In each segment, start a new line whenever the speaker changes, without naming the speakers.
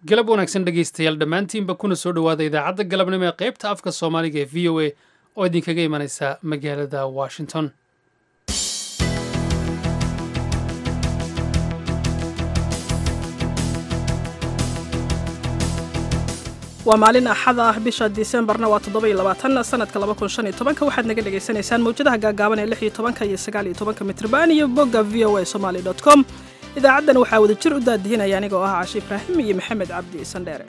galab wanaagsan dhegaystayaal dhammaantiinba kuna soo dhowaada idaacadda galabnimo ee qaybta afka soomaaliga ee v o a oo idinkaga imanaysa magaalada washington
waa maalin axad ah bisha disembarna waa toddoba iyo labaatan sanadka laba kun shan iyo tobanka waxaad naga dhagaysanaysaan mawjadaha gaagaaban ee lix iyo tobanka iyo sagaal iyo tobanka mitrban iyo bogga v o a somaali dot com idaacaddan waxaa wada jir u daadihinaya anigoo ah cashi ibraahim iyo maxamed cabdi sandheere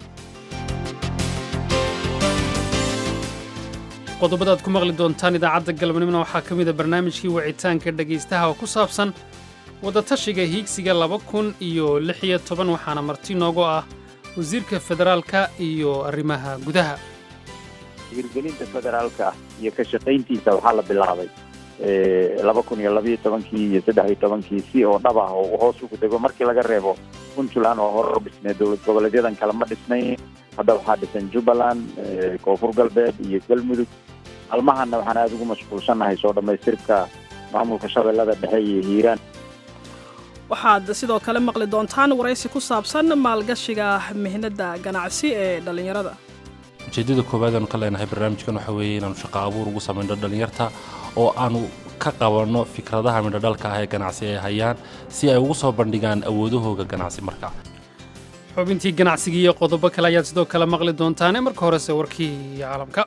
qodobadaad ku maqli doontaan idaacadda galabnimona waxaa ka mida barnaamijkii wicitaanka dhegaystaha oo ku saabsan wadatashiga hiigsiga laba kun iyo lix iyo toban waxaana marti noogu ah wasiirka federaalka iyo arrimaha gudaha
hirgelinta federaalka iyo ka shaqayntiisa waxaa la bilaabay laba kun iyo labayo tobankii iyo saddex iyo tobankii si oo dhab ah oo hoos ugu dego markii laga reebo puntland oo hore u dhisnay dowlad goboleedyadan kale ma dhisnayn hadda waxaa dhisan jubbaland koonfur galbeed iyo galmudug maalmahana waxaan aada ugu mashquulsannahay soo dhammaystirka maamulka shabeellada dhexe iyo hiiraan
waxaad sidoo kale maqli doontaan waraysi ku saabsan maalgashiga mihnada ganacsi ee dhallinyarada
ujeeddada koowaad aanu ka leenahay barnaamijkan waxa weeye inaanu shaqo abuur ugu samayno dhallinyarta oo aanu ka qabanno fikradaha midhodhalka ah ee ganacsi ay hayaan si ay ugu soo bandhigaan awoodahooga ganacsi markaa
xubintii ganacsiga iyo qodobo kale ayaad sidoo kale maqli doontaane marka horese warkii caalamka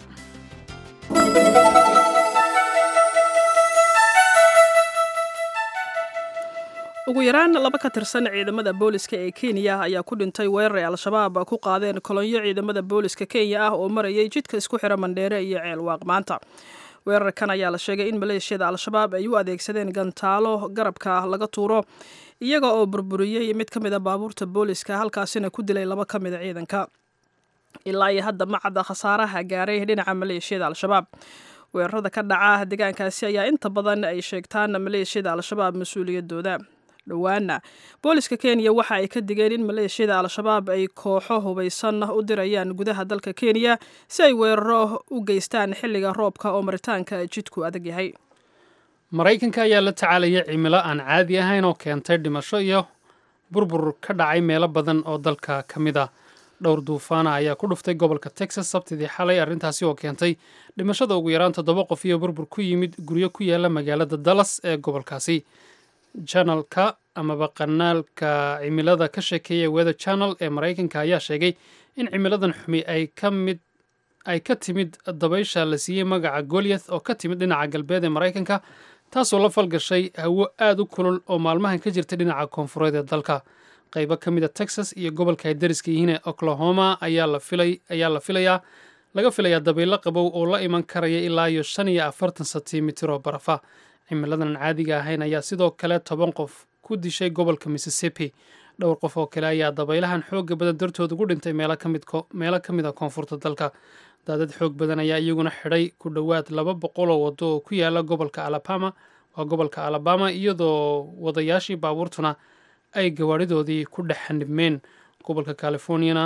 ugu yaraan laba ka tirsan ciidamada booliska ee kenya ayaa ku dhintay weerar ay al-shabaab ku qaadeen kolonyo ciidamada booliska kenya ah oo marayay jidka isku xira mandheere iyo ceelwaaq maanta weerarkan ayaa la sheegay in maleeshiyada al-shabaab ay u adeegsadeen gantaalo garabka laga tuuro iyaga oo burburiyey mid ka mid a baabuurta booliska halkaasina ku dilay laba ka mid a ciidanka ilaa iyo hadda ma cadda khasaaraha gaaray dhinaca maleeshiyada al-shabaab weerarada ka dhaca deegaankaasi ayaa inta badan ay sheegtaan maleeshiyada al-shabaab mas-uuliyadooda dhowaana booliska kenya waxa ay ka digeen in maleeshiyada al-shabaab ay kooxo hubaysan u dirayaan gudaha dalka kenya si ay weeraro u geystaan xilliga roobka oo maritaanka jidku adag yahay
maraykanka ayaa la tacaalaya cimilo aan caadi ahayn oo keentay dhimasho iyo burbur ka dhacay meelo badan oo dalka ka mid ah dhowr duufaana ayaa ku dhuftay gobolka texas sabtidii xalay arrintaasi oo keentay dhimashada ugu yaraan toddoba qof iyo burbur ku yimid guryo ku yaala magaalada dallas ee gobolkaasi janalka amaba kanaalka cimilada ka sheekeeya weather channel ee maraykanka ayaa sheegay in cimiladan xumi ay ka mid ay ka timid dabaysha la siiyey magaca goliath oo ka timid dhinaca galbeed ee maraykanka taasoo la falgashay hawo aada u kulul oo maalmahan ka jirta dhinaca koonfureed ee dalka qaybo ka mid a texas iyo gobolka ay dariska yihiin ee oklahoma ayaa la filay ayaa la filayaa laga filayaa dabaylo qabow oo la iman karaya ilaa iyo shan iyo afartan sentimitir oo barafa cimiladan caadiga ahayn ayaa sidoo kale toban qof ku dishay gobolka mississippi dhowr qof oo kale ayaa dabaylahan xooga badan dartood ugu dhintay meelo ka mid a koonfurta dalka daadad xoog badan ayaa iyaguna xidhay ku dhowaad laba boqol oo waddo oo ku yaala gobolka alabama waa gobolka alabama iyadoo wadayaashii baabuurtuna ay gawaadhidoodii ku dhex xanibmeen gobolka californiana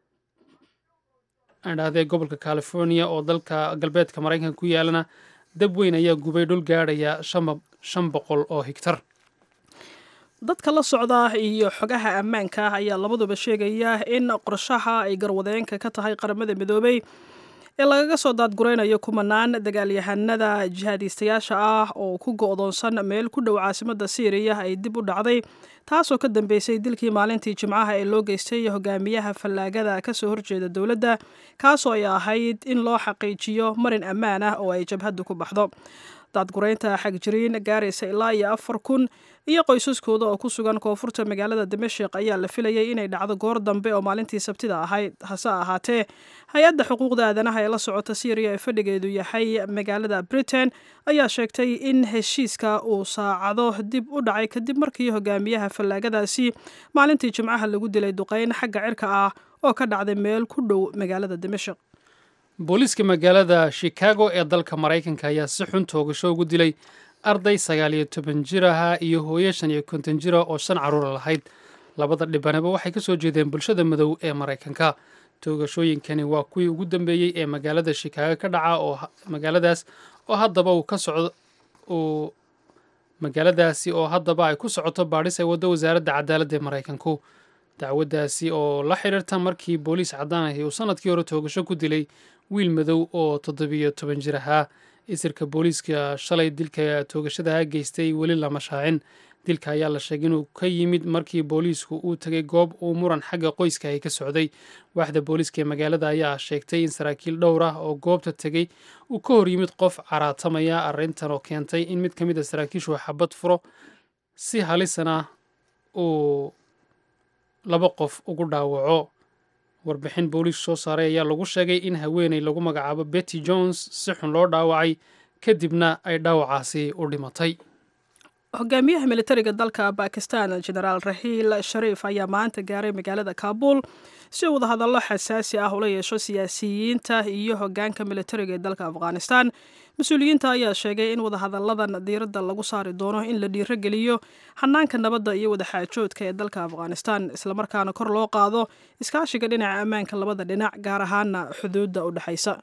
adhahdee gobolka california oo dalka galbeedka maraykanka ku yaalana dab weyn ayaa gubay dhul gaadhaya shan boqol oo higtar
dadka la socda iyo xogaha ammaanka ah ayaa labaduba sheegaya in qorshaha ay garwadeenka ka tahay qaramada midoobay ee lagaga soo daadguraynayo kumanaan dagaalyahanada jihaadiistayaasha ah oo ku go'doonsan meel ku dhow caasimada siiriya ay dib u dhacday taasoo ka dambeysay dilkii maalintii jimcaha ee loo geystay hogaamiyaha fallaagada kasoo horjeeda dowladda kaasoo ay ahayd in loo xaqiijiyo marin ammaan ah oo ay jabhaddu ku baxdo daadguraynta xagjiriin gaaraysa ilaa iyo afar kun iyo qoysaskooda oo ku sugan koonfurta magaalada damashik ayaa la filayay inay dhacdo goor dambe oo maalintii sabtida ahayd hase ahaatee hay-adda xuquuqda aadanaha ee la socota syriya ee fadhigeedu yahay magaalada britain ayaa sheegtay in heshiiska uu saacado dib u dhacay kadib markii hogaamiyaha fallaagadaasi maalintii jimcaha lagu dilay duqeyn xagga cirka ah oo ka dhacday meel ku dhow magaalada damashik
booliiska magaalada chicago ee dalka maraykanka ayaa si xun toogasho ugu dilay arday sagaal iyo toban jir ahaa iyo hooyo shan iyo konton jira oo shan carruura lahayd labada dhibanaba waxay ka soo jeedeen bulshada madow ee maraykanka toogashooyinkani waa kuwii ugu dambeeyey ee magaalada shikaago ka dhaca oo magaaladaas oo haddaba uu ka socdo uu magaaladaasi oo haddaba ay ku socoto baadhis ay waddo wasaaradda cadaaladda ee maraykanku dacwaddaasi oo la xidhiirta markii booliis caddaan ahi uu sanadkii hore toogasho ku dilay wiil madow oo toddobiyo toban jir ahaa isirka booliiska shalay dilka toogashadaha geystay weli lama shaacin dilka ayaa la sheegay inuu ka yimid markii booliisku uu tegay goob uu muran xagga qoyska ay ka socday waaxda booliiska ee magaalada ayaa sheegtay in saraakiil dhowr ah oo goobta tegey uu ka hor yimid qof caraatamaya arrintan oo keentay in mid ka mid a saraakiishu xabad furo si halisana uu laba qof ugu dhaawaco warbixin booliis soo saaray ayaa lagu sheegay in haweeney lagu magacaabo betty jones si xun loo dhaawacay kadibna ay dhaawacaasi u dhimatay
hogaamiyaha militariga dalka bakistan genaraal raxiil shariif ayaa maanta gaaray magaalada kaabul si uu wadahadallo xasaasi ah ula yeesho siyaasiyiinta iyo hogaanka militariga ee dalka afghanistan mas-uuliyiinta ayaa sheegay in wadahadalladan diiradda lagu saari doono in la dhiirogeliyo xanaanka nabadda iyo wadaxaajoodka ee dalka afghanistan islamarkaana kor loo qaado iskaashiga dhinaca ammaanka labada dhinac gaar ahaana xuduudda u dhexaysa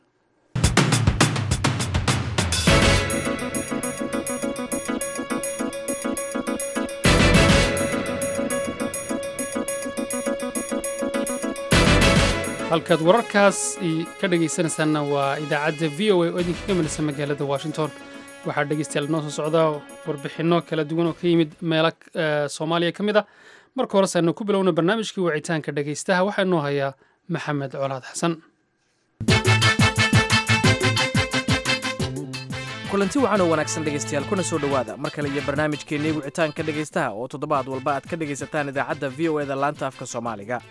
halkaad wararkaas ka dhegaysanaysaanna waa idaacadda v o a oo idinkaga melisa magaalada washington waxaa dhegeystayaal noo soo socda warbixinno kala duwan oo ka yimid meelo soomaaliya ka mid a marka hore saanu ku bilowna barnaamijkii wicitaanka dhegaystaha waxaa inoo hayaa maxamed colaad xasan
kulanti wacan oo wanaagsan dhegaystayaal kuna soo dhowaada mar kale iyo barnaamijkeennii wicitaanka dhegaystaha oo toddobaad walba aad ka dhegaysataan idaacadda v o eda laanta afka soomaaliga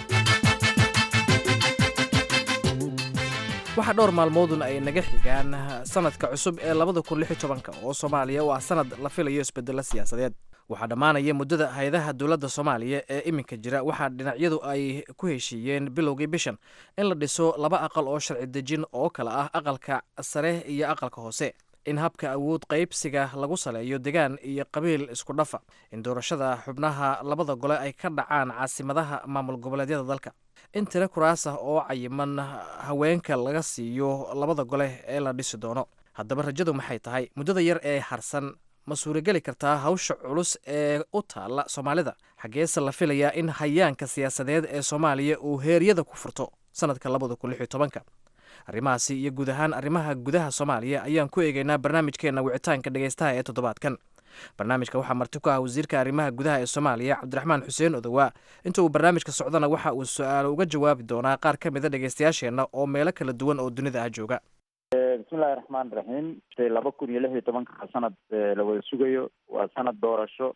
waxaa dhowr maalmoodun ay naga xigaan sanadka cusub ee labada kun lix iyo tobanka oo soomaaliya oo ah sanad la filayo isbedelo siyaasadeed waxaa dhammaanaya muddada hay-adaha dowladda soomaaliya ee iminka jira waxaa dhinacyadu ay ku heshiiyeen bilowgii bishan in la dhiso laba aqal oo sharci dejin oo kale ah aqalka sare iyo aqalka hoose in habka awood qaybsiga lagu saleeyo degaan iyo qabiil isku dhafa in doorashada xubnaha labada gole ay ka dhacaan caasimadaha maamul goboleedyada dalka in tiro kuraas ah oo cayiman haweenka laga siiyo labada gole ee la dhisi doono haddaba rajadu maxay tahay muddada yar ee harsan ma suurageli kartaa hawsha culus ee u taalla soomaalida xaggeese la filayaa in hayaanka siyaasadeed ee soomaaliya uu heeryada ku furto sanadka labada kun lix iyo tobanka arrimahaasi iyo guud ahaan arrimaha gudaha soomaaliya ayaan ku eegaynaa barnaamijkeenna wicitaanka dhegaystaha ee toddobaadkan barnaamijka waxaa marti ku ah wasiirka arrimaha gudaha ee soomaaliya cabdiraxmaan xuseen odowaa inta uu barnaamijka socdana waxa uu su-aalo uga jawaabi doonaa qaar ka mida dhegaystayaasheenna oo meelo kala duwan oo dunida ah jooga
bismillahi raxmaan raxiim laba kun iyo lix iyo tobanka sanad la wada sugayo waa sanad doorasho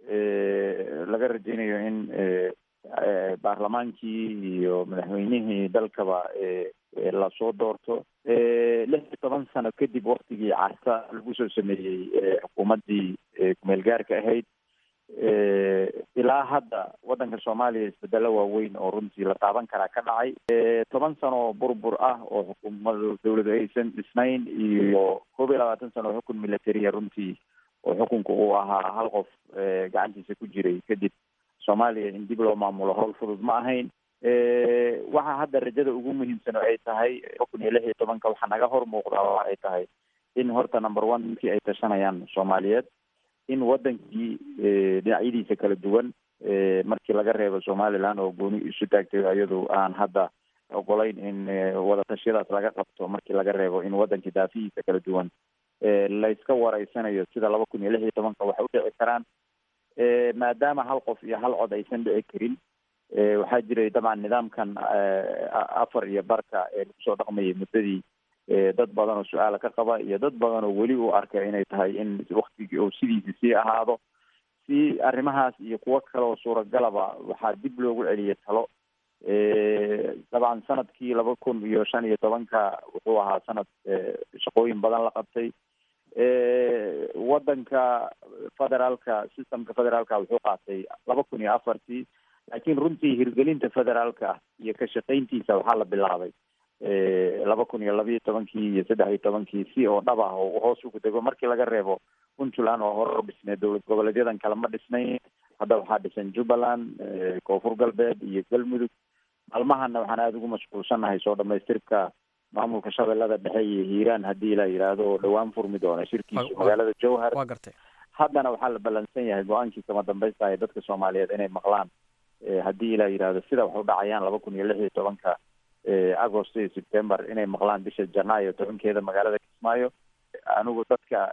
laga rajeynayo in baarlamaankii iyo madaxweynihii dalkaba lasoo doorto lix iyo toban sano kadib waktigii carta lagu soo sameeyey xukuumaddii kumeel gaarka ahayd ilaa hadda waddanka soomaaliya isbedelo waaweyn oo runtii la taaban karaa ka dhacay toban sano oo burbur ah oo xukuumada dawladu aysan dhisnayn iyo koob iyo labaatan sano oo xukun militariya runtii oo xukunka uu ahaa hal qof gacantiisa ku jiray kadib soomaaliya in dib loo maamulo howl fudud ma ahayn waxa hadda rajada ugu muhiimsan oo ay tahay laba kun iyo lix iyo tobanka waxaa naga hor muuqdaa oo ay tahay in horta number one ninkii ay tashanayaan soomaaliyeed in wadankii dhinacyadiisa kala duwan markii laga reebo somaliland oo gooni isu taagtay iyadu aan hadda ogolayn in wadatashyadaas laga qabto markii laga reebo in wadankii daafihiisa kala duwan layska wareysanayo sida laba kun iyo lix iyo tobanka waxay udhici karaan maadaama hal qof iyo hal cod aysan dhici karin waxaa jiray dabcan nidaamkan afar iyo barka ee lagu soo dhaqmayay muddadii dad badan oo su-aala ka qaba iyo dad badan oo weli u arka inay tahay in waktigii oo sidiisa sii ahaado si arrimahaas iyo kuwo kale oo suuragalaba waxaa dib loogu celiyay talo dabcan sanadkii laba kun iyo shan iyo tobanka wuxuu ahaa sanad shaqooyin badan la qabtay wadanka federaalka systemka federaalka wuxuu qaatay laba kun iyo afartii laakiin runtii hirgelinta federaalka iyo ka shaqayntiisa waxaa la bilaabay laba kun iyo labiiyo tobankii iyo saddex iyo tobankii si oo dhab ah oo hoos ugu dego markii laga reebo puntland oo hore u dhisneed dowlad goboleedyadan kale ma dhisnayn hadda waxaa dhisan jubbaland koonfur galbeed iyo galmudug maalmahana waxaan aada ugu mashquulsannahay soo dhamaystirka maamulka shabeellada dhexe iyo hiiraan haddii la yidhaahdo oo dhowaan furmi doona shirkiisu magaalada jowhar
waa gartay
haddana waxaa la ballansan yahay go-aankii kama dambaysta ee dadka soomaaliyeed inay maqlaan haddii ilaa yidhaahdo sida wax u dhacayaan laba kun iyo lix iyo tobanka agost iyo september inay maqlaan bisha janaayo tobankeeda magaalada kismaayo anigu dadka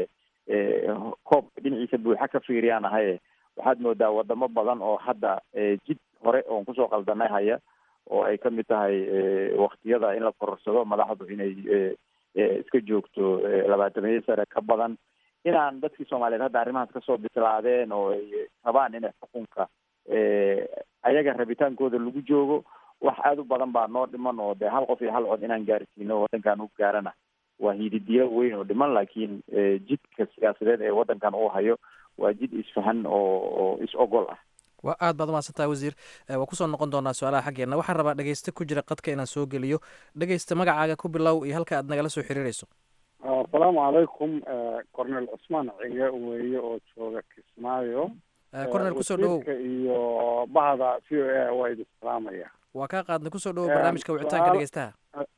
koobka dhinaciisa buuxa ka fiiriyaan ahaye waxaad moodaa wadamo badan oo hadda jid hore oon kusoo qaldanay haya oo ay kamid tahay waktiyada in la kororsado madaxdu inay iska joogto labaatamiyo sare ka badan inaan dadkii soomaaliyeed hadda arrimahaas kasoo bislaadeen oo ay rabaan inay xukunka ayaga rabitaankooda lagu joogo wax aada u badan baa noo dhiman oo dee hal qof iyo hal cod inaan gaarsiino waddankan u gaarana waa hididiyo weyn oo dhiman laakiin jidka siyaasadeed ee waddankan uu hayo waa jid isfahan oo oo is ogol ah
waa aad baad umahadsantaha wasiir waa kusoo noqon doonaa su-aalaha xaggeena waxaan rabaa dhegeyste ku jira qadka inaan soo geliyo dhegeysta magacaaga ku bilow iyo halka aad nagala soo xiriireyso
asalaamu calaykum cornel cusmaan cige weeye oo jooga kismaayo
cornel kusoo dhawow
iyo bahda v o a waa idin salaamaya
waa kaa qaadnay kusoo dhawow barnaamijka wicitaanka dhegeystaha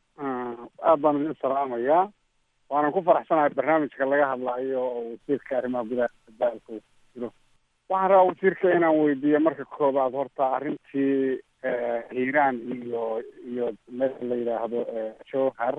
aad baan idin salaamayaa waanan ku faraxsanahay barnaamijka laga hadlayo oo wasiirka arrimaha gudaha dalka uu jiro waxaan rabaa wasiirka inaan weydiiyo marka koobaad horta arrintii hiiraan iyo iyo meel la yidhaahdo jowhar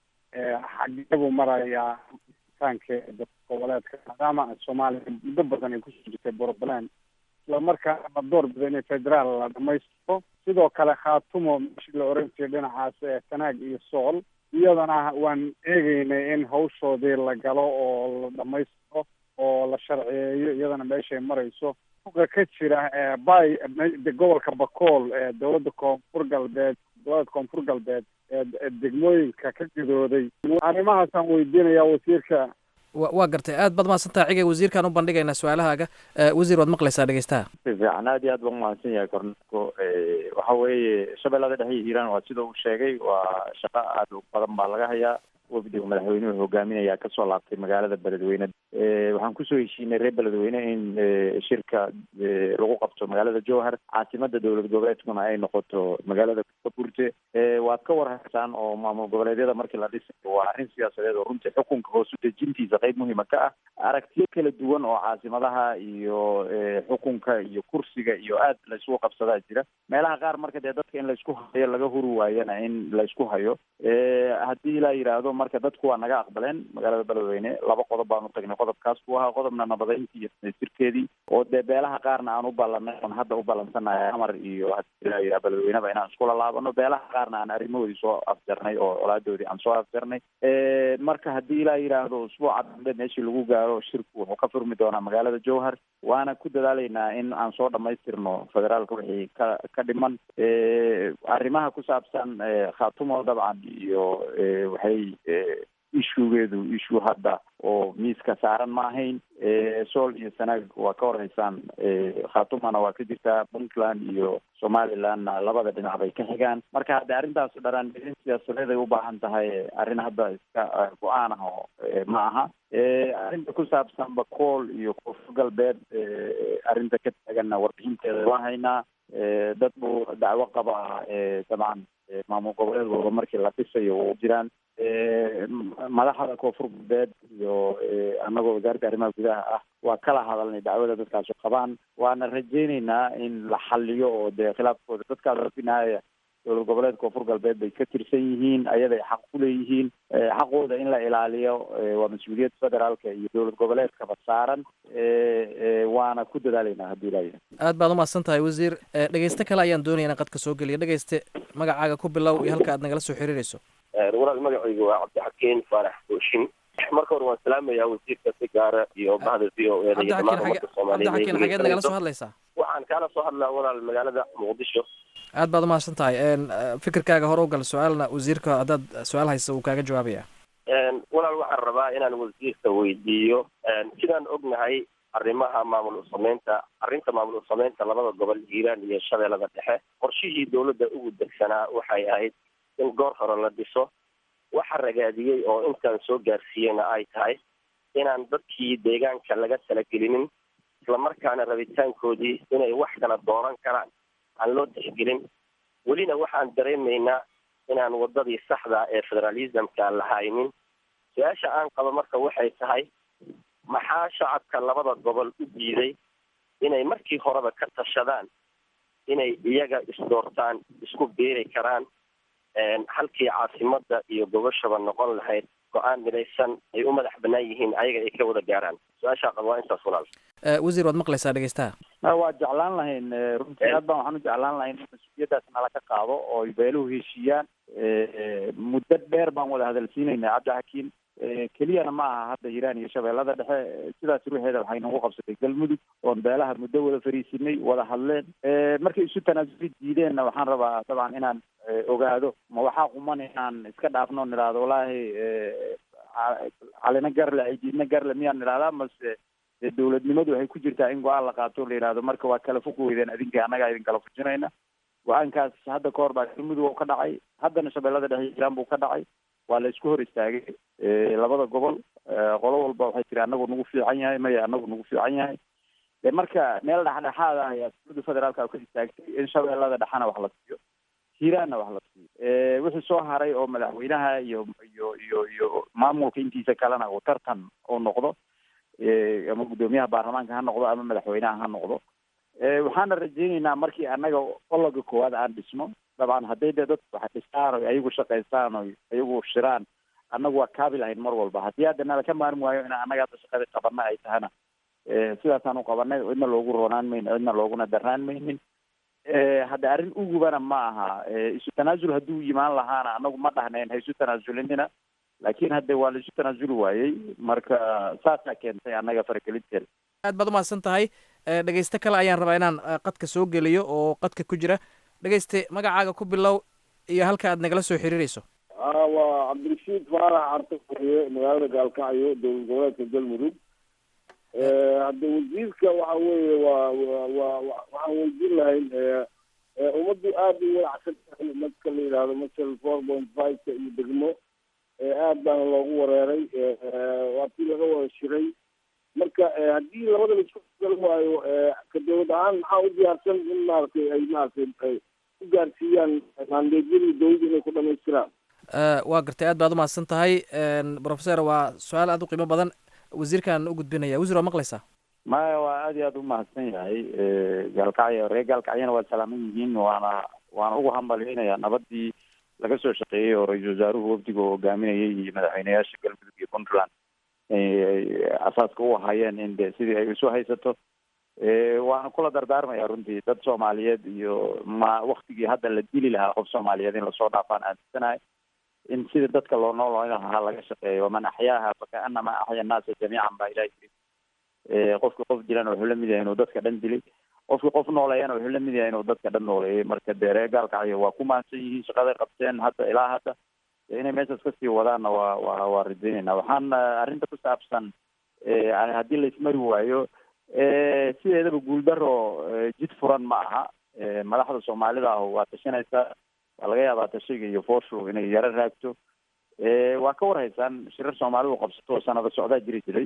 xageebuu marayaa taankeeda dad goboleedka maadaama soomaaliya muddo badan ay kusoo jirtay puntland isla markaana la door bida inay federaal la dhamaystiro sidoo kale khaatumo meeshii la oran jiray dhinacaas sanaag iyo sool iyadana waan eegeynay in hawshoodii la galo oo la dhamaystiro oo la sharciyeeyo iyadana meeshay marayso uqa ka jira bay gobolka bakool ee dowladda koonfur galbeed dowladda koonfur galbeed ee degmooyinka ka gidooday arrimahaasaan weydiinayaa wasiirka
wa waa gartay aad baad mahadsantaha cigay wasiirkaan u bandhigaynaa su-aalahaaga wasiir waad maqlaysaa dhegeystaha
si fiican aad iyo aad baan umahadsan yahay kornelko waxa weeye shabeellada dhexe iyo hiiraan waa sida uu sheegay waa shaqo aada u badan baa laga hayaa wafdiga madaxweynuhu hogaaminayaa kasoo laabtay magaalada beledweyne waxaan kusoo heshiinay reer beledweyne in shirka lagu qabto magaalada jowhar caasimada dowlad goboleedkuna ay noqoto magaalada kaburte waad ka warhaysaan oo maamul goboleedyada markii la dhisayo waa arrin siyaasadeed oo runtii xukunka hoos u dejintiisa qayb muhiima ka ah aragtiyo kala duwan oo caasimadaha iyo xukunka iyo kursiga iyo aad laysku qabsadaa jira meelaha qaar marka dee dadka in laysku hayo laga huri waayana in laysku hayo haddii la yidhaahdo marka dadku waa naga aqbaleen magaalada beledweyne laba qodob baan u tagnay qodobkaas ku ahaa qodobna nabadeyntii iyo sirkeedii oo dee beelaha qaarna aan u ballanay oon hadda u ballansanahay amar iyo hadii beledweyneba inaan iskula laabano beelaha qaarna aan arrimahoodii soo afjarnay oo colaadoodii aan soo afjarnay marka haddii la yidhaahdo usbuuca dambe meeshii lagu gaaro shirku wuxuu ka furmi doonaa magaalada jowhar waana ku dadaalaynaa in aan soo dhamaystirno federaalka wixii ka ka dhiman arrimaha ku saabsan khaatumo dabcan iyo waxay ishugeedu issue hadda oo miiska saaran ma ahayn sool iyo sanaag waa ka horeysaan khaatumana waa ka jirtaa puntland iyo somalilandna labada dhinac bay ka xigaan marka hadde arrintaas dharaangelin siyaasadeed ay u baahan tahay arrin hadda iska go-aan ah oo ma aha arrinta ku saabsan bakool iyo koonfur galbeed arrinta ka taaganna warbixinteeda waa haynaa dad buu dacwo qabaa dabcan maamul goboleed walba markii la dhisayo u jiraan madaxda koonfur galbeed iyo annagoo wasaaradda arrimaha gudaha ah waa kala hadalnay dacwada dadkaasu qabaan waana rajayneynaa in la xaliyo oo dee khilaafkooda dadkaas finaaya dowlad goboleed koonfur galbeed bay ka tirsan yihiin ayaday xaq ku leeyihiin xaqooda in la ilaaliyo waa mas-uuliyad federaalka iyo dowlad goboleedkaba saaran waana ku dadaalaynaa haddii ilaa
aad baad umahadsan tahay wasiir dhegeyste kale ayaan doonaya inaan qadka soo geliya dhegeyste magacaaga ku bilow iyo halka aad nagala soo xiriireyso
walaal magacaygu waa cabdixakiin faarax booshin marka hore waan salaamayaa wasiirka si gaara iyo bahda v o eda iyo dhamaan ummadda
cabdixakiin xageed nagala soo hadlaysaa
waxaan kaala soo hadlaa walaal magaalada muqdisho
aad baad umahadsan tahay fikirkaaga hore u gal su-aalna wasiirka haddaad su-aal haysa uu kaaga jawaabaya
walaal waxaan rabaa inaan wasiirka weydiiyo sidaan ognahay arrimaha maamul usameynta arrinta maamul usameynta labada gobol hiiraan iyo shabeellada dhexe qorshihii dowladda ugu degsanaa waxay ahayd in goor hore la dhiso waxa ragaadiyey oo intaan soo gaarsiiyeyna ay tahay inaan dadkii deegaanka laga talagelinin islamarkaana rabitaankoodii inay wax kala dooran karaan aan loo tixgelin welina waxaan dareemaynaa inaan wadadii saxda ee federalismka la haynin su-aasha aan qabo marka waxay tahay maxaa shacabka labada gobol u diiday inay markii horeba ka tashadaan inay iyaga isdoortaan isku beeri karaan halkii caasimada iyo gobashaba noqon lahayd go-aan midaysan ay u madax banaan yihiin ayaga ay ka wada gaaraan su-aashaa qaba waa intaas walaal
wasiir waad maqlaysaa dhegeystaha
waa jeclaan lahayn runtii aad baan waxaan u jeclaan lahayn in mas-uuliyaddaas nala ka qaado oo ay beeluhu heshiiyaan muddo dheer baan wada hadalsiinaynaa cabdixakiim keliyana ma aha hadda hiiraan iyo shabeellada dhexe sidaas ruuxeeda waxay nagu qabsatay galmudug oon beelaha muddo wada fariisinay wada hadleen markay isu tanaasuli diideenna waxaan rabaa dabcan inaan ogaado ma waxaa quman inaan iska dhaafno nidhaahdo wallaahi calina garle aydiidna garle miyaan nidhahdaa mase dee dawladnimadu waxay ku jirtaa in go-aan la qaato la yidhahdo marka waa kala fuq weydeen adinka annagaa idin kala fujinayna go-aankaas hadda ka hor baa galmudug oo ka dhacay haddana shabeellada dhexe hiiraan buu ka dhacay waa la isku hor istaagay labada gobol qolo walba waxay tiri anagu nagu fiican yahay maya anagu nagu fiican yahay de marka meel dhexdhexaad ah ayaa dowladda federaalka ka istaagtay in shabeellada dhexena wax la siiyo hiiraanna wax la siiyo wixii soo haray oo madaxweynaha iyo iyo iyo iyo maamulka intiisa kalena uu tartan uu noqdo ama guddoomiyaha baarlamaanka ha noqdo ama madaxweynaha ha noqdo waxaana rajayneynaa markii annaga ologa koowaad aan dhisno dabcan hadday dee dadku wax dhistaan o ayagu shaqaystaan o ayagu shiraan annagu waa kaabi lahayn mar walba haddii hadda nala ka maarmi waayo in annaga hadda shaqada qabana ay tahana sidaasaan u qabanay cidna loogu roonaan mayno cidna looguna darnaan maynin hadda arrin ugubana ma aha isu tanaasul hadduu yimaan lahaana annagu ma dhahnayn ha isu tanaazulinina laakiin hadde waa la isu tanaasuli waayey marka saasaa keentay annaga faragelinteeda
aad baad umahadsan tahay dhegeyste kale ayaan rabaa inaan qadka soo geliyo oo qadka ku jira dhegeyste magacaaga ku bilow iyo halka aad nagala soo xiriirayso
waa cabdirashiid faarax carta furiye magaalada gaalkacyo dowlad goboleedka galmudug hadda wasiirka waxa weeye waa wa waxaan weydiin lahayn ummaddu aada u walacsan tahay marka la yidhahdo masal four point five-ka iyo degmo aad baana loogu wareeray waa tii laga wada shiray marka haddii labada la isku gal waayo ka dowlad ahaan maxaa u diyaarsan in maaragtay ay maaragtay ay ku gaarsiiyaan maandeedyadii dowladda inay ku dhamaystiraan
waa gartay aad baad umahadsan tahay professor waa su-aal aada u qiimo badan wasiirkaan u gudbinaya wasiir waa maqlaysaa
maya waa aad iyo aad umahadsan yahay gaalkacyo reer gaalkacyana waa salaaman yihiin waana waana ugu hambalyeynaya nabadii laga soo shaqeeyey oo ra-iisul wasaaruhu wafdiga oo hogaaminayay iyo madaxweyneyaasha galmudug iyo puntland asaaska u ahaayeen in de sidii ay isu haysato waana kula dardaarmaya runtii dad soomaaliyeed iyo ma waktigii hadda la dili lahaa qof soomaaliyeed in lasoo dhaafaan aaminsanahay in sidii dadka loo noolooyn lahaa laga shaqeeyo waman axyaaha fakaanama axya annaasa jamiican baa ilahi yiri qofki qof dilana wuxuu lamid yahay inuu dadka dhan dilay qofki qof nooleeyana wuxuu lamid yahay inuu dadka dhan nooleeyay marka dee reer gaalkacyo waa ku mahadsan yihiin shaqaday qabteen hadda ilaa hadda inay meeshaas kasii wadaanna waa waa waa rajaynayna waxaan arrinta ku saabsan haddii laismari waayo sideedaba guuldaro jid furan ma aha madaxda soomaalida ah waa tashanaysaa waa laga yaabaa tashiga iyo fooshu inay yaro raagto waa ka warhaysaan shirar soomaalidu qabsato oo sanado socdaa jiri jiray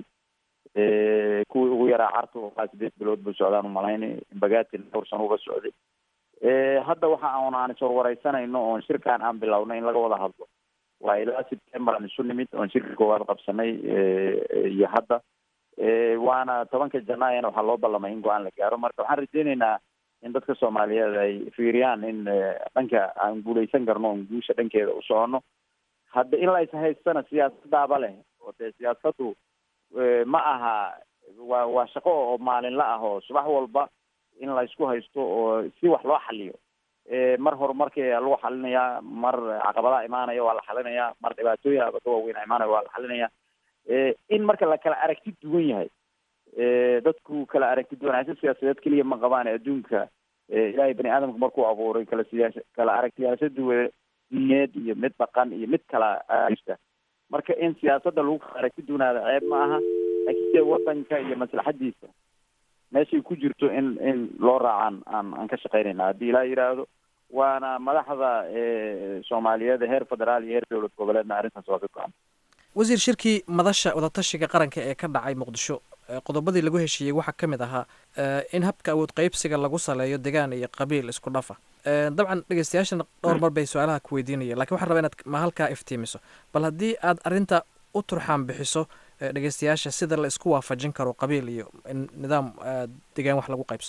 kuwii ugu yaraa carta waa sideed bilood buu socdaan umalaynay bagati dhowr sano uga socday hadda waxa aan aan iswarwareysanayno oon shirkaan aan bilownay in laga wada hadlo waa ilaa september aan isu nimid oon shirka koowaad qabsanay iyo hadda waana tobanka janaayana waxaa loo ballamay in go-aan la gaaro marka waxaan rajeyneynaa in dadka soomaaliyeed ay fiiriyaan in dhanka aan guuleysan karno oon guusha dhankeeda u socono hadda in la ishaystana siyaasadaaba leh oo dee siyaasadu ma aha waa waa shaqo oo maalinla ah oo subax walba in la isku haysto oo si wax loo xaliyo mar horumarkii lagu xalinayaa mar caqabadaha imaanaya waa la xalinayaa mar dhibaatooyin abaka waaweyn imaanaya waa la xalinayaa in marka la kala aragti duwan yahay dadku kala aragti duwanaansho siyaasadeed keliya ma qabaan adduunka ilaahay bani aadamka markuu abuuray kala siyaasa kala aragtiyaasho duwa diineed iyo mid dhaqan iyo mid kala jirta marka in siyaasadda lagu kala aragti duwanaada ceeb ma aha laakiin dee wadanka iyo maslaxadiisa meeshay ku jirto in in loo raacaan aan aan ka shaqeynayna haddii ilaa yidhaahdo waana madaxda soomaaliyeed heer federaal iyo heer dowlad goboleedna arrintaas waa ka go-an
wasiir shirkii madasha wadatashiga qaranka ee ka dhacay muqdisho qodobadii lagu heshiiyey waxaa ka mid ahaa in habka awood qeybsiga lagu saleeyo degaan iyo qabiil isku dhafa dabcan dhegeystayaashana dhowr mar bay su-aalaha ku weydiinayeen lakin waxaan rabaa inaad ma halkaa iftiimiso bal haddii aad arrinta u turxaan bixiso dhegeystayaasha sida la isku waafajin karo qabiil iyo in nidaam degaan wax lagu qaybsado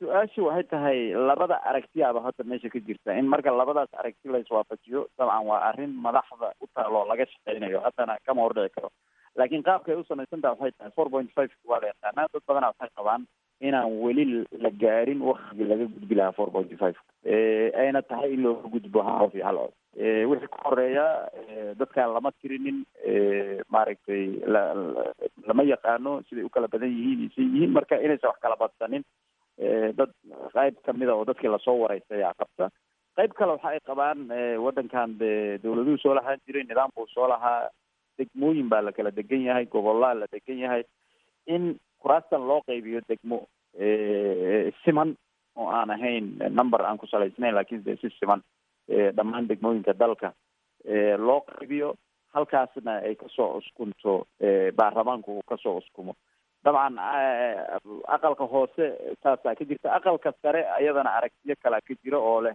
su-aashu waxay tahay labada aragtiyaaba hadda meesha ka jirta in marka labadaas aragti la iswaafajiyo dabcan waa arrin madaxda u taaloo laga shaqeynayo haddana kama hordhici karo laakiin qaabkay u samaysan taha waxay tahay four point five waa la yaqaanaa dad badana waxay qabaan inaan weli la gaarin waktigii laga gudbi lahaa four point five ayna tahay in looga gudbo hal qof iyo hal cod wixii ka horeeya dadkaan lama tirinin maaragtay la lama yaqaano siday u kala badan yihiin isay yihiin marka inaysan wax kala badsanin dad qayb kamida oo dadkii lasoo wareystay ayaa qabta qayb kale waxa ay qabaan waddankan de dawladuhu soo lahaan jiray nidaam buu soo lahaa degmooyin baa la kala degan yahay gobolaa la degan yahay in kuraastan loo qaybiyo degmo siman oo aan ahayn number aan ku salaysnayn laakiin de si siman dhammaan degmooyinka dalka loo qaybiyo halkaasna ay kasoo uskunto baarlamaanku uu kasoo uskumo dabcan aqalka hoose saasaa ka jirta aqalka sare ayadana aragtiyo kalea ka jira oo leh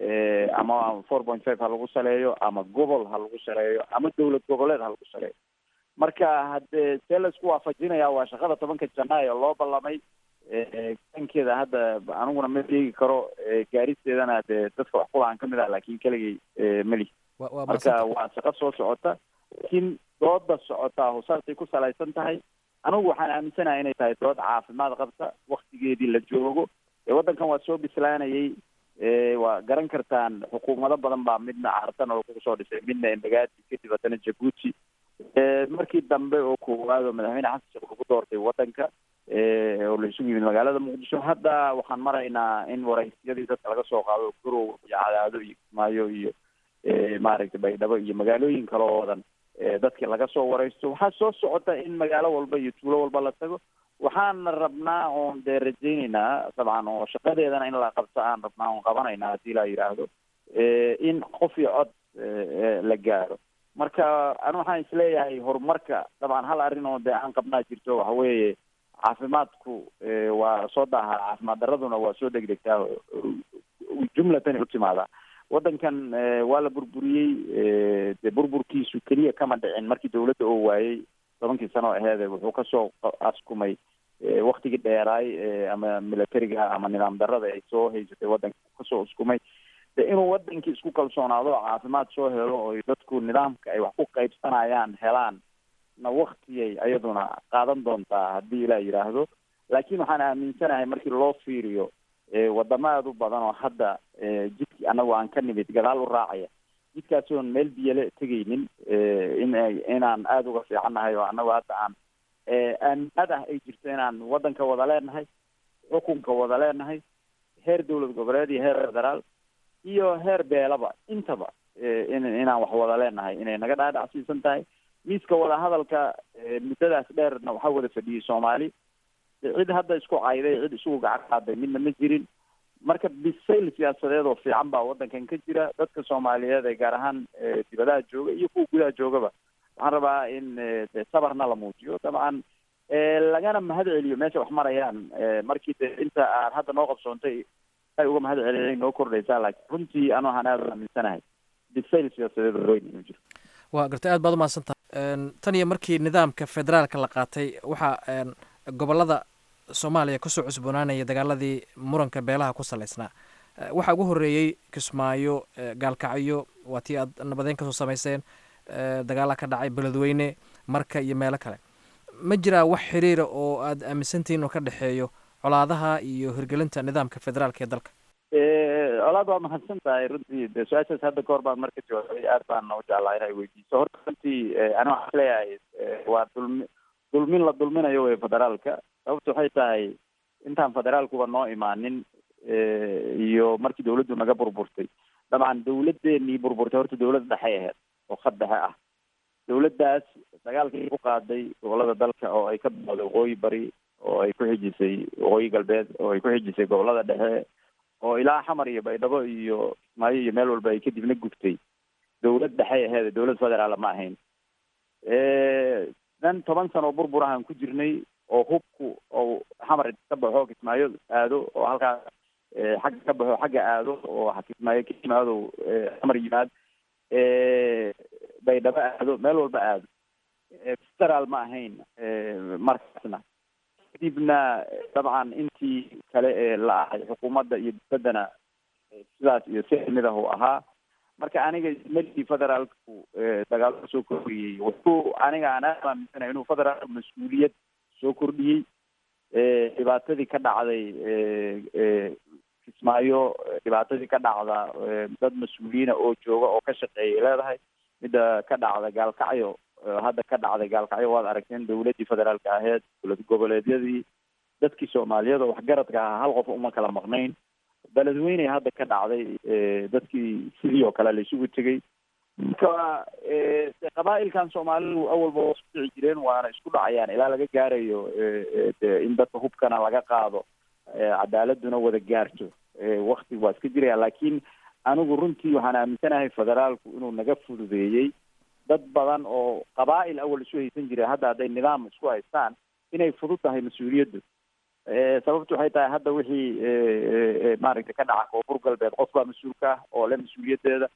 ama four point five ha lagu saleeyo ama gobol ha lagu saleeyo ama dawlad goboleed ha lagu saleeyo marka haddee see laisku waafajinaya waa shaqada tobanka janaayo loo ballamay dankeeda hadda aniguna ma sheegi karo gaaristeedana dee dadka wax kulahaan kamid ah laakin keligay meli marka waa shaqo soo socota laakiin dooda socotaa hosaasay ku salaysan tahay anigu waxaan aaminsanahay inay tahay dood caafimaad qabta waktigeedii la joogo waddankan waa soo bislaanayay waa garan kartaan xukuumado badan baa midna cartan oo kusoo dhisay midna embagaadi kadib haddana jabuuti markii dambe oo koowaad oo madaxweyne xasan sheekh lagu doortay waddanka oo la isugu yimid magaalada muqdisho hadda waxaan maraynaa in waraysyadii dadka laga soo qaado garow iyo cadaado iyo kismaayo iyo maaragtay baydhabo iyo magaalooyin kale oo wadan dadkii laga soo waraysto waxaa soo socota in magaalo walba iyo tuulo walba la tago waxaana rabnaa oon dee rajayneynaa dabcan oo shaqadeedana in la qabto aan rabnaa oon qabanayna haddii la yidhaahdo in qof iyo cod la gaaro marka anu waxaan isleeyahay horumarka dabcan hal arrin oo dee aan qabnaa jirto waxa weeye caafimaadku waa soo daahaa caafimaad daraduna waa soo degdegtaa jumlatan u timaadaa waddankan waa la burburiyey de burburkiisu keliya kama dhicin markii dawladda oo waayey tobankii sano aheede wuxuu kasoo askumay waktigii dheeraay ama militariga ama nidaam darada ay soo haysatay waddanka kasoo uskumay de inuu wadankii isku kalsoonaado oo caafimaad soo helo oo dadku nidaamka ay wax ku qaybsanayaan helaan na waktiyay ayaduna qaadan doontaa haddii ilaa yidhaahdo laakiin waxaan aaminsanahay markii loo fiiriyo wadamo aada u badan oo hadda jidkii anagu aan ka nimid gadaal u raacaya jidkaasi oon meel biyale tegaynin in inaan aada uga fiicannahay oo anagu hadda aan aaminaad ah ay jirto inaan waddanka wada leenahay xukunka wada leenahay heer dowlad goboleed iyo heer federaal iyo heer beelaba intaba in inaan wax wada leenahay inay naga dhaadhacsiisan tahay miiska wadahadalka muddadaas dheerna waxaa wada fadhiyey soomaali cid hadda isku cayday cid isugu gacan qaaday midna ma jirin marka bisayl siyaasadeed oo fiican baa waddankan ka jira dadka soomaaliyeed ee gaar ahaan dibadaha jooga iyo kuwa gudaha joogaba waxaan rabaa in de sabarna la muujiyo dabcan lagana mahad celiyo meesha wax marayaan markii de inta aan hadda noo qabsoontay ay uga mahad celiyay noo kordhaysaa laakiin runtii anu waxaan aada aaminsanahay bisayl siyaasadeed oo weyn inuu jiro
waa gartay aad baad umahadsantaha tan iyo markii nidaamka federaalka la qaatay waxaa gobolada soomaaliya kasoo cusboonaanaya dagaaladii muranka beelaha ku salaysnaa waxaa ugu horeeyey kismaayo gaalkacyo waa tii aad nabadeyn kasoo samayseen dagaala ka dhacay beledweyne marka iyo meelo kale ma jiraa wax xiriira oo aad aaminsantihiin oo ka dhexeeyo colaadaha iyo hirgelinta nidaamka federaalka ee dalka
colaad waa mahadsan tahay runtii de su-aashaas hadda kahor baan marka jawaabay aad baan u jeclaa inay weydiiso horta runtii ani waxaan isleeyahay waa dulmi dulmin la dulminayo wey federaalka sababta waxay tahay intaan federaalkuba noo imaanin iyo markii dawladdu naga burburtay dabcan dawladeenii burburtay horta dawlad dhexe aheyd oo khad dhexe ah dawladdaas dagaalkii ku qaaday gobolada dalka oo ay ka bilowday waqooyi bari oo ay ku xijisay waqooyi galbeed oo ay ku xijisay gobolada dhexe oo ilaa xamar iyo baydhabo iyo kismaayo iyo meel walba ay kadibna gubtay dawlad dhexey aheed dawlad federaala ma ahayn dan toban sano oo burbur ahaan ku jirnay oo hubku oo xamar ka baxo kismaayo aado oo halkaas xagga ka baxo xagga aado oo kismaayo ka yimaado xamar yimaad baydhabo aado meel walba aado federaal ma ahayn markaasna kadibna dabcan intii kale ee la ahay xukuumadda iyo dibaddana sidaas iyo si lamid ah uu ahaa marka aniga meligii federaalku dagaalada soo kordhiyey wuxuu aniga aan aad aaminsanahay inuu federaalku mas-uuliyad soo kordhiyey dhibaatadii ka dhacday kismaayo dhibaatadii ka dhacda dad mas-uuliyiina oo jooga oo ka shaqeeyay leedahay midda ka dhacda gaalkacyo hadda ka dhacday gaalkacyo waad aragteen dawladdii federaalka aheyd dowlad goboleedyadii dadkii soomaaliyada waxgaradka ahaa hal qof uma kala maqnayn beledweyney hadda ka dhacday dadkii sidii oo kale la isugu tegay marka qabaa'ilkan soomaalidu awalba waa isku dhici jireen waana isku dhacayaan ilaa laga gaarayo de in dadka hubkana laga qaado cadaaladuna wada gaarto wakti waa iska jiraya laakiin anigu runtii waxaan aaminsanahay federaalku inuu naga fududeeyey dad badan oo qabaa'il awal isu haysan jiray hadda hadday nidaam isku haystaan inay fudud tahay mas-uuliyaddu sababtu waxay tahay hadda wixii maaragtay ka dhaca koonfur galbeed qof baa mas-uulka ah oo le mas-uuliyaddeeda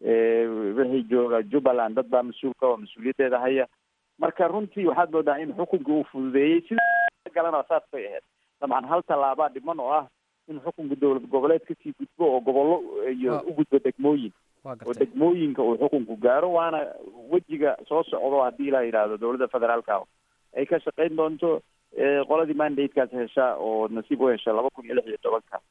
wixii jooga jubbaland dad baa mas-uulka oo mas-uuliyaddeeda haya marka runtii waxaad moodaa in xukunka uu fududeeyey sida galana saas bay ahayd dabcan hal tallaabaa dhiman oo ah in xukunka dowlad goboleed kasii gudbo oo gobollo iyo u gudbo degmooyin oo degmooyinka uu xukunku gaaro waana wejiga soo socdo haddii la yidhaahdo dowladda federaalka ay ka shaqayn doonto qoladii mandatekaas hesha oo nasiib u hesha laba kun iyo lix iyo tobanka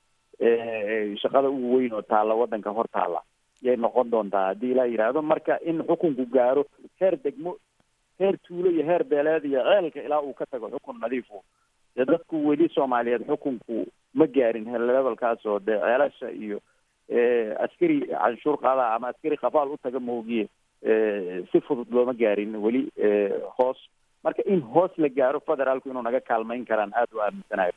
shaqada ugu weyn oo taalla waddanka hor taalla yay noqon doontaa haddii la yidhaahdo marka in xukunku gaaro heer degmo heer tuulo iyo heer beeleed iyo ceelka ilaa uu ka tago xukun nadiifu dee dadku weli soomaaliyeed xukunku ma gaarin levelkaas oo dee ceelasha iyo askari canshuur qaada ama askari qafaal u taga moogiye si fudud looma gaarin weli hoos marka in hoos la gaaro federaalku inuu naga kaalmayn karaan aada u aaminsanahay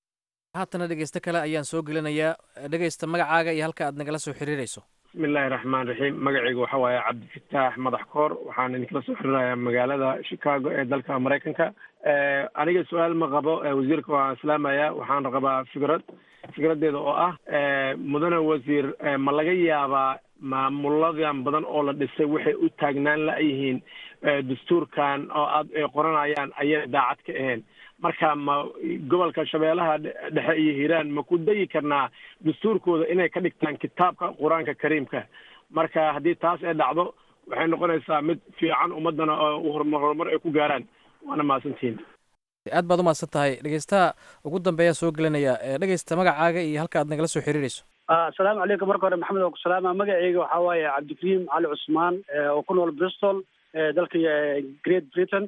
haatana dhegeysto kale ayaan soo gelinayaa dhegeysta magacaaga iyo halka aad nagala soo xiriirayso
bismillahi raxmaan raxiim magacaygu waxa waaye cabdifataax madax koor waxaan idinkala soo xiriirayaa magaalada chicago ee dalka maraykanka aniga su-aal ma qabo wasiirka waan islaamaya waxaan qabaa fikrad fikradeeda oo ah mudane wasiir ma laga yaabaa maamuladan badan oo la dhisay waxay u taagnaan la-yihiin dastuurkan oo aad ay qoranayaan ayay daacad ka ahayn marka ma gobolka shabeellaha dhexe iyo hiiraan ma ku dayi karnaa dastuurkooda inay ka dhigtaan kitaabka qur-aanka kariimka marka haddii taas ay dhacdo waxay noqonaysaa mid fiican ummadana oo horumar ay ku gaaraan waana mahadsantihiin
aad baad umahadsan tahay dhegeystaha ugu dambeeya soo gelinaya dhegeysta magacaaga iyo halka aad nagala soo xiriirayso
asalaamu calaykum marka hore maxamed oo ku salaama magaceyga waxaa waaye cabdikariim cali cusmaan oo ku nool bristol dalka great britain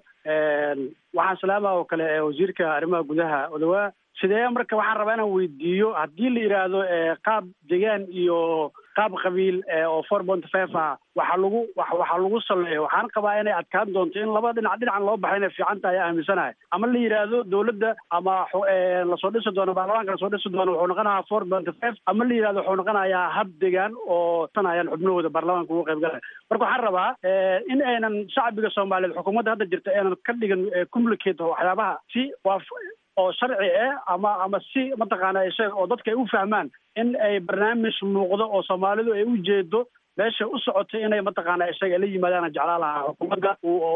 waxaan salaama oo kale wasiirka arrimaha gudaha odawaa sidee marka waxaan rabaa inaan weydiiyo haddii la yidhaahdo qaab degaan iyo qaab qabiil oo four point five ah waxaa lagu waxaa lagu saleeyo waxaan qabaa inay adkaan doonto in laba dhinac dhinacan loo baxay inay fiican tahay aaminsanahay ama la yidhaahdo dowladda ama lasoo dhisi doono baarlamaanka lasoo dhisi doono wuxuu noqonayaa four point five ama la yidhahdo wuxuu noqonayaa hab degaan oo tanayaan xubnahooda baarlamaanka ugu qayb galaya marka waxaan rabaa in aynan shacbiga soomaaliyeed xukuumadda hadda jirta aynan ka dhigan complicate waxyaabaha si waa oo sharci ah ama ama si mataqaana sheeg oo dadka ay u fahmaan in ay barnaamij muuqdo oo soomaalidu ay u jeedo meesha u socotay inay mataqaana isaga la yimaadaan jeclaa lahaa xukuumadda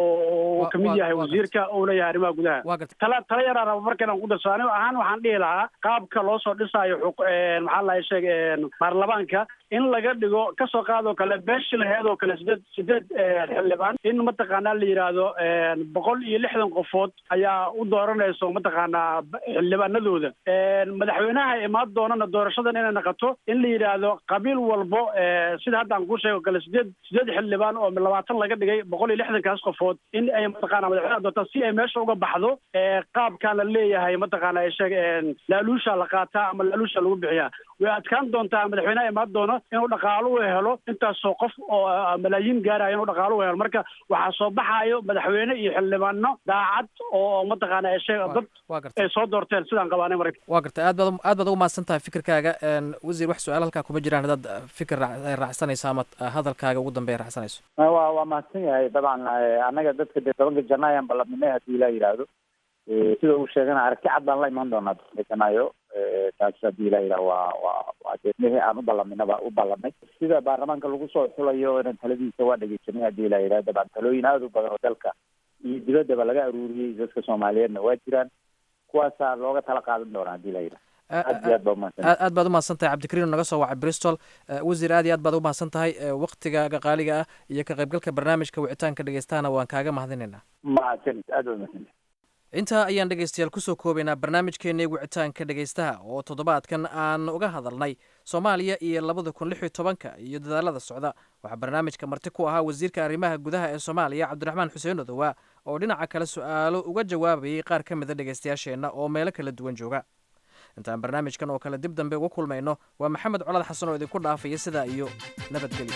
uu kamid yahay wasiirka uu leeyahay arrimaha gudaha tala tala yaraa raba marka inaan ku darso anigo ahaan waxaan dhihi lahaa qaabka loo soo dhisaayo maxaa lahay sheeg baarlamaanka in laga dhigo kasoo qaadoo kale beeshi laheed oo kale sideed sideed xildhibaan in mataqaana la yidhaahdo boqol iyo lixdan qofood ayaa u dooranayso mataqaanaa xildhibaanadooda madaxweynaha imaan doonana doorashadan inay naqato in la yidhaahdo qabiil walbo sida hadda aan kuu sheego kale sideed sideed xildhibaan oo labaatan laga dhigay boqol iyo lixdankaas qofood in ay mataqaana madaxweynaha doortaan si ay meesha uga baxdo qaabkaan la leeyahay mataqaana sheeg laaluusha la qaataa ama laaluusha lagu bixiyaa way adkaan doontaa madaxweynaha imaan doono inuu dhaqaalo u helo intaasoo qof oo malaayiin gaaraya inuu dhaqaalo u helo marka waxaa soo baxaayo madaxweyne iyo xildhibaano daacad oo mataqaana sheeg dad ay soo doorteen sidaan qabaanay marka
waa garta aad baad aad baad ugu mahadsan tahay fikirkaaga wasiir wax su-aal halkaa kuma jiraan haddaad fikir raacsanayso ama hadalkaaga ugu dambeeya raacsanayso
waa waa mahadsan yahay dabcan annaga dadka dee tobanka janna ayaan ballanimay haddii la yidhaahdo sida uu sheegana aragti cad baan la imaan doonaa tobanka janaayo taas haddii la yidhaha waa waa waa dee mihii aan u ballaminaba u ballanay sida baarlamaanka lagu soo xulayo inan taladiisa waa dhegeysanay haddii la yidhaha dabcan talooyin aada u badan oo dalka iyo dibaddaba laga aruuriyey dadka soomaaliyeedna waa jiraan kuwaasaa looga tala qaadan doonaa haddii la yidhaha aad iyo aad baa umahadsan
aad aad baad umahadsan tahay cabdikariin oo naga soo wacay bristol wasiir aad iyo aad baad umahadsan tahay waktigaaga qaaliga ah iyo ka qaybgalka barnaamijka wicitaanka dhegeystahana waan kaaga mahadinaynaa
mahadsanid aad baa umahadsanid
intaa ayaan dhegaystayaal kusoo koobaynaa barnaamijkeennii wicitaanka dhegaystaha oo toddobaadkan aan uga hadalnay soomaaliya iyo labada kun lix iyo tobanka iyo dadaalada socda waxaa barnaamijka marti ku ahaa wasiirka arrimaha gudaha ee soomaaliya cabdiraxmaan xuseen odowa oo dhinaca kale su-aalo uga jawaabayay qaar ka mida dhegaystayaasheenna oo meelo kala duwan jooga intaan barnaamijkan oo kale dib dambe uga kulmayno waa maxamed colaad xasan oo idinku dhaafaya sidaa iyo nabadgelyo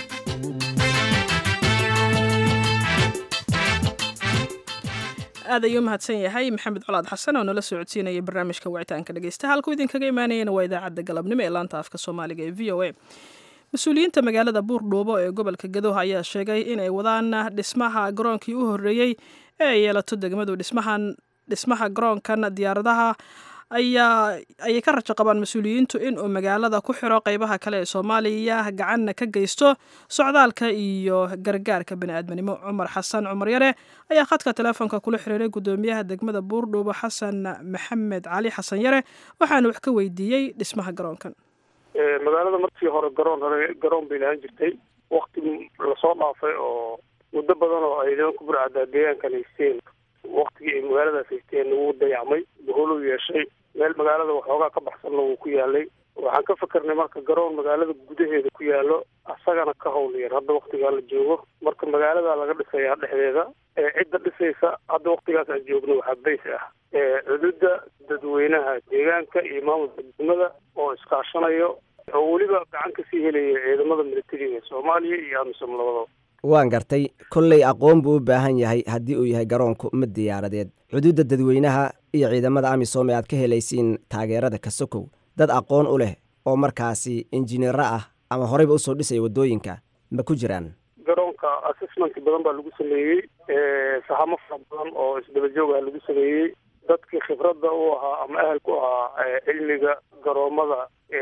aad ayuu mahadsan yahay maxamed colaad xasan oo nala soo codsiinaya barnaamijka wicitaanka dhegeysta halkuu idinkaga imaanayana waa idaacadda galabnimo ee laanta afka soomaaliga ee v o a mas-uuliyiinta magaalada buurdhuubo ee gobolka gadoha ayaa sheegay inay wadaan dhismaha garoonkii u horreeyey ee ay yeelato degmadu dhismahan dhismaha garoonkan diyaaradaha ayaa ayay ka rajo qabaan mas-uuliyiintu inuu magaalada ku xiro qeybaha kale ee soomaaliya gacanna ka geysto socdaalka iyo gargaarka bani-aadminimo cumar xasan cumar yare ayaa khadka teleefonka kula xiriiray guddoomiyaha degmada buurdhuubo xasan maxamed cali xasan yare waxaana wax ka weydiiyey dhismaha garoonkan
magaalada markii hore garoon hore garoon bay lahaan jirtay wakti lasoo dhaafay oo muddo badan oo ay nimanka burcaddaa deegaankan haysteen waktigii ay magaaladaas haysteen wuu dayacmay boholuu yeeshay meel magaalada waxoogaa ka baxsanna wuu ku yaalay waxaan ka fikirnay marka garoon magaalada gudaheeda ku yaalo asagana ka howlyar hadda waktigaa la joogo marka magaalada laga dhisayaa dhexdeeda cidda dhisaysa hadda waktigaas aan joogno waxaa bays ah cududa dadweynaha deegaanka iyo maamulka degmada oo iskaashanayo oo weliba gacan kasii helaya ciidamada militariga soomaaliya iyo amisom labadaba
waan gartay kolley aqoon buu u baahan yahay haddii uu yahay garoonku mid diyaaradeed xuduudda dadweynaha iyo ciidamada amisom ee aad ka helaysiin taageerada kasokow dad aqoon u leh oo markaasi injineero ah ama horeyba usoo dhisaya waddooyinka ma ku jiraan
garoonka assessment badan baa lagu sameeyey sahamo fara badan oo isdaba joog ah lagu sameeyey dadkii khibradda u ahaa ama ahalku ahaa cilmiga garoomada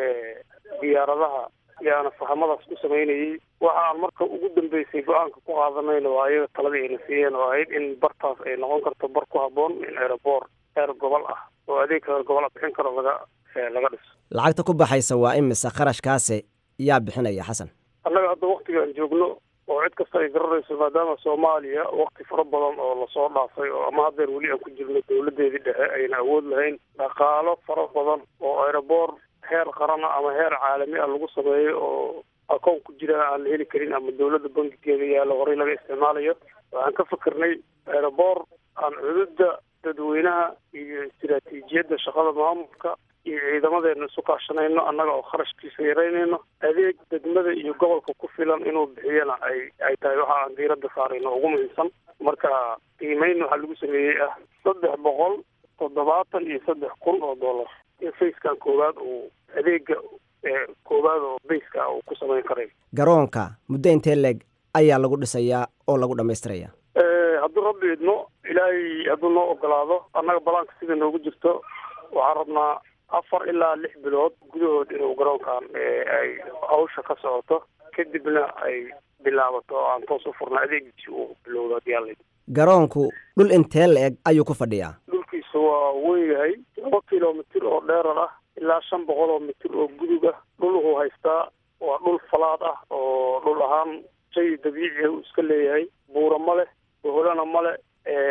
diyaaradaha yaana sahamadaas ku samaynayey waxa aan marka ugu dambeysay go-aanka ku qaadanayna waa ayaga taladii ayna siiyeen oo ahayd in bartaas ay noqon karto bar ku habboon in aeroboor heer gobol ah oo adeeg heer gobol ah bixin karo laga laga dhiso
lacagta ku baxaysa waa imise kharashkaase yaa bixinaya xasan
annaga hadda waktigaan joogno oo cid kasta ay garanayso maadaama soomaaliya wakti fara badan oo lasoo dhaafay oo ama haddeer weli aan ku jirno dawladeedii dhexe ayna awood lahayn dhaqaalo fara badan oo aeroboor heer qarana ama heer caalami ah lagu sameeyo oo akoon ku jira aan la heli karin ama dawladda bankigeeda yaalo horey laga isticmaalayo waxaan ka fikirnay aeroboor aan cududa dadweynaha iyo istiraatiijiyadda shaqada maamulka iyo ciidamadeena isu kaashanayno annaga oo kharashkiisa yaraynayno adeeg degmada iyo gobolka ku filan inuu bixiyana ay ay tahay waxa aan diiradda saarayno ugu muhiimsan marka qiimeyn waxaa lagu sameeyey ah saddex boqol toddobaatan iyo saddex kun oo dollar in facekan koowaad uu adeega koowaad oo bayska uu ku samayn karay
garoonka muddo intee leeg ayaa lagu dhisayaa oo lagu dhammaystiraya
hadduu rabbi idmo ilaahay hadduu noo ogolaado annaga balaanka sida noogu jirto waxaan rabnaa afar ilaa lix bilood gudahood inuu garoonkan ay hawsha ka socoto kadibna ay bilaabato oo aan toos u furna adeegiisi uu bilowdo haddii alla
garoonku dhul intee la-eg ayuu ku fadhiyaa
dhulkiisa waa weyn yahay laba kilomitir oo dheerar ah ilaa shan boqol oo mitir oo gudub ah dhuluhuu haystaa waa dhul falaad ah oo dhul ahaan shay dabiici uu iska leeyahay buura ma leh boholana ma leh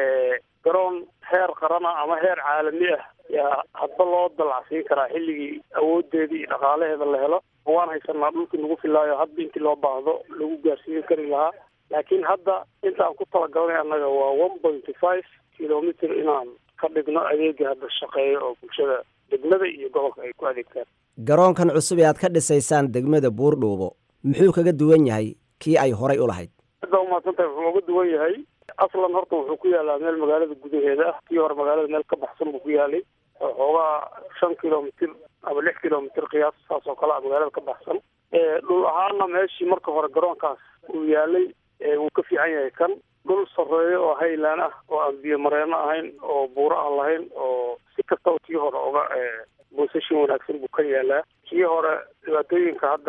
garoon heer qarana ama heer caalami ah yaa hadba loo dalacsiin karaa xilligii awoodeedii iyo dhaqaalaheeda la helo waan haysanaa dhulkii nagu filaayo hadba intii loo baahdo lagu gaarsiin kari lahaa laakiin hadda inta aan ku talagalnay annaga waa one pointy five kilomitr inaan ka dhigno adeega hadda shaqeeya oo bulshada degmada iyo gobolka ay ku adeegtaan
garoonkan cusub ee aad ka dhisaysaan degmada buurdhuubo muxuu kaga duwan yahay kii ay horay u lahayd
hadda umahadsantahay wuxuu uga duwan yahay aslan horta wuxuu ku yaalaa meel magaalada gudaheeda ah kii hore magaalada meel ka baxsan buu ku yaalay xoogaa shan kilomitr ama lix kilomitr qiyaas saas oo kale a magaalada ka baxsan dhul ahaana meeshii marka hore garoonkaas uu yaalay wuu ka fiican yahay kan dhul sarreeyo oo haylaan ah oo aan biyo mareeno ahayn oo buuro aan lahayn oo si kastaba kii hore uga boosashin wanaagsan buu ka yaalaa kii hore dhibaatooyinka hadda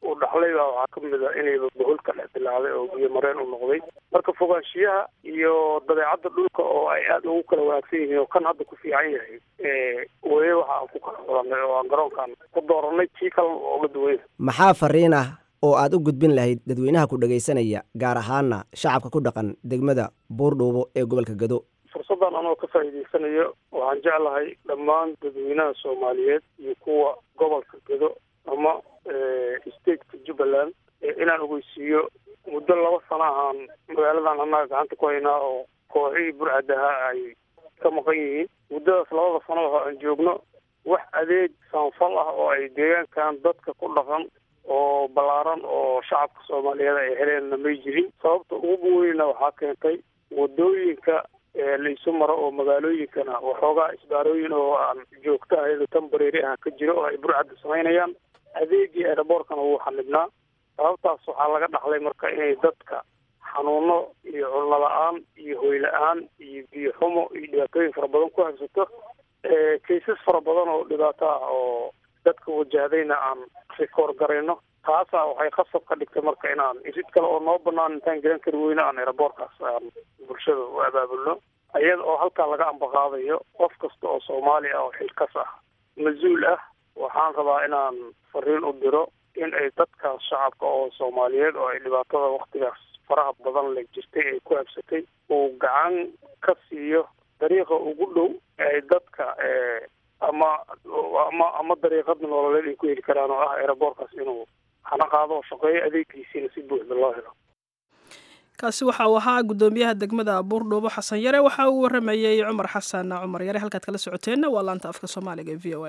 uu dhaxlay baa waxaa ka mid a inayba bohol ka dhex dilaacday oo biyo mareen u noqday marka fogaanshiyaha iyo dabeecadda dhulka oo ay aada ugu kala wanaagsan yihiin oo kan hadda ku fiican yahay weye waxa aan ku kala xulanay oo aan garoonkan ku dooranay tii kalena oo uga duwanya
maxaa fariin ah oo aad u gudbin lahayd dadweynaha ku dhagaysanaya gaar ahaana shacabka ku dhaqan degmada buurdhuubo ee gobolka gado
fursaddan anoo ka faa'iidaysanayo waxaan jeclahay dhammaan dadweynaha soomaaliyeed iyo kuwa gobolka gado ama stateka jubbaland inaan ogeysiiyo muddo laba sano ahaan magaaladan annaga gacanta ku haynaa oo kooxihii burcadaha ay ka maqan yihiin muddadaas labada sano oo aan joogno wax adeeg saanfal ah oo ay deegaankan dadka ku dhaqan oo ballaaran oo shacabka soomaaliyeed ay heleenna may jirin sababta ugu weynna waxaa keentay wadooyinka laisu maro oo magaalooyinkana waxoogaa isbaarooyin oo aan joogto ahayn tambareeri ah ka jiro oo ay burcadda samaynayaan adeegii aeroboortkana wuu xanibnaa sababtaas waxaa laga dhaxlay marka inay dadka xanuuno iyo culno la-aan iyo hoy la-aan iyo biyo xumo iyo dhibaatooyin fara badan ku habsato kaysas fara badan oo dhibaato ah oo dadka wajahdayna aan rikoor garayno taasaa waxay khasab ka dhigtay marka inaan irid kale oo noo banaan intaan garan kari weyno aan aeroboortkaas aan bulshada u abaabulno iyada oo halkaa laga ambaqaadayo qof kasta oo soomaali ah oo xilkas ah mas-uul ah waxaan rabaa inaan fariin u diro in ay dadkaas shacabka oo soomaaliyeed oo ay dhibaatada waktigaas faraha badan le jirtay ay ku habsatay uu gacan ka siiyo dariiqa ugu dhow ay dadka ama ama ama dariiqada nololeed ay ku heli karaan oo ah aeroboortkaas inuu hana qaado oo shaqeeyo adeegiisiina si buuxda loo helo
kaasi waxa uu ahaa guddoomiyaha degmada buurdhuubo xasan yare waxa uu waramayey cumar xasan cumar yare halkaad kala socoteenna waa laanta afka soomaaliga ee v o a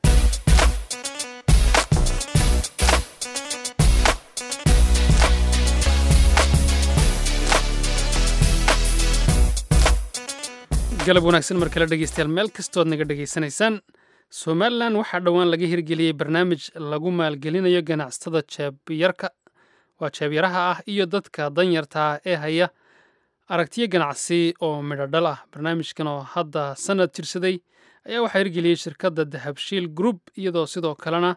galab wanaagsan mar kale dhegeystayaal meel kastood naga dhegaysanaysaan somalilan waxaa dhowaan laga hirgeliyey barnaamij lagu maalgelinayo ganacsatada jeebyarka waa jeebyaraha ah iyo dadka danyarta ah ee haya aragtiyo ganacsi oo midhodhal ah barnaamijkan oo hadda sanad jirsaday ayaa waxaa hirgeliyey shirkadda dahabshiil group iyadoo sidoo kalena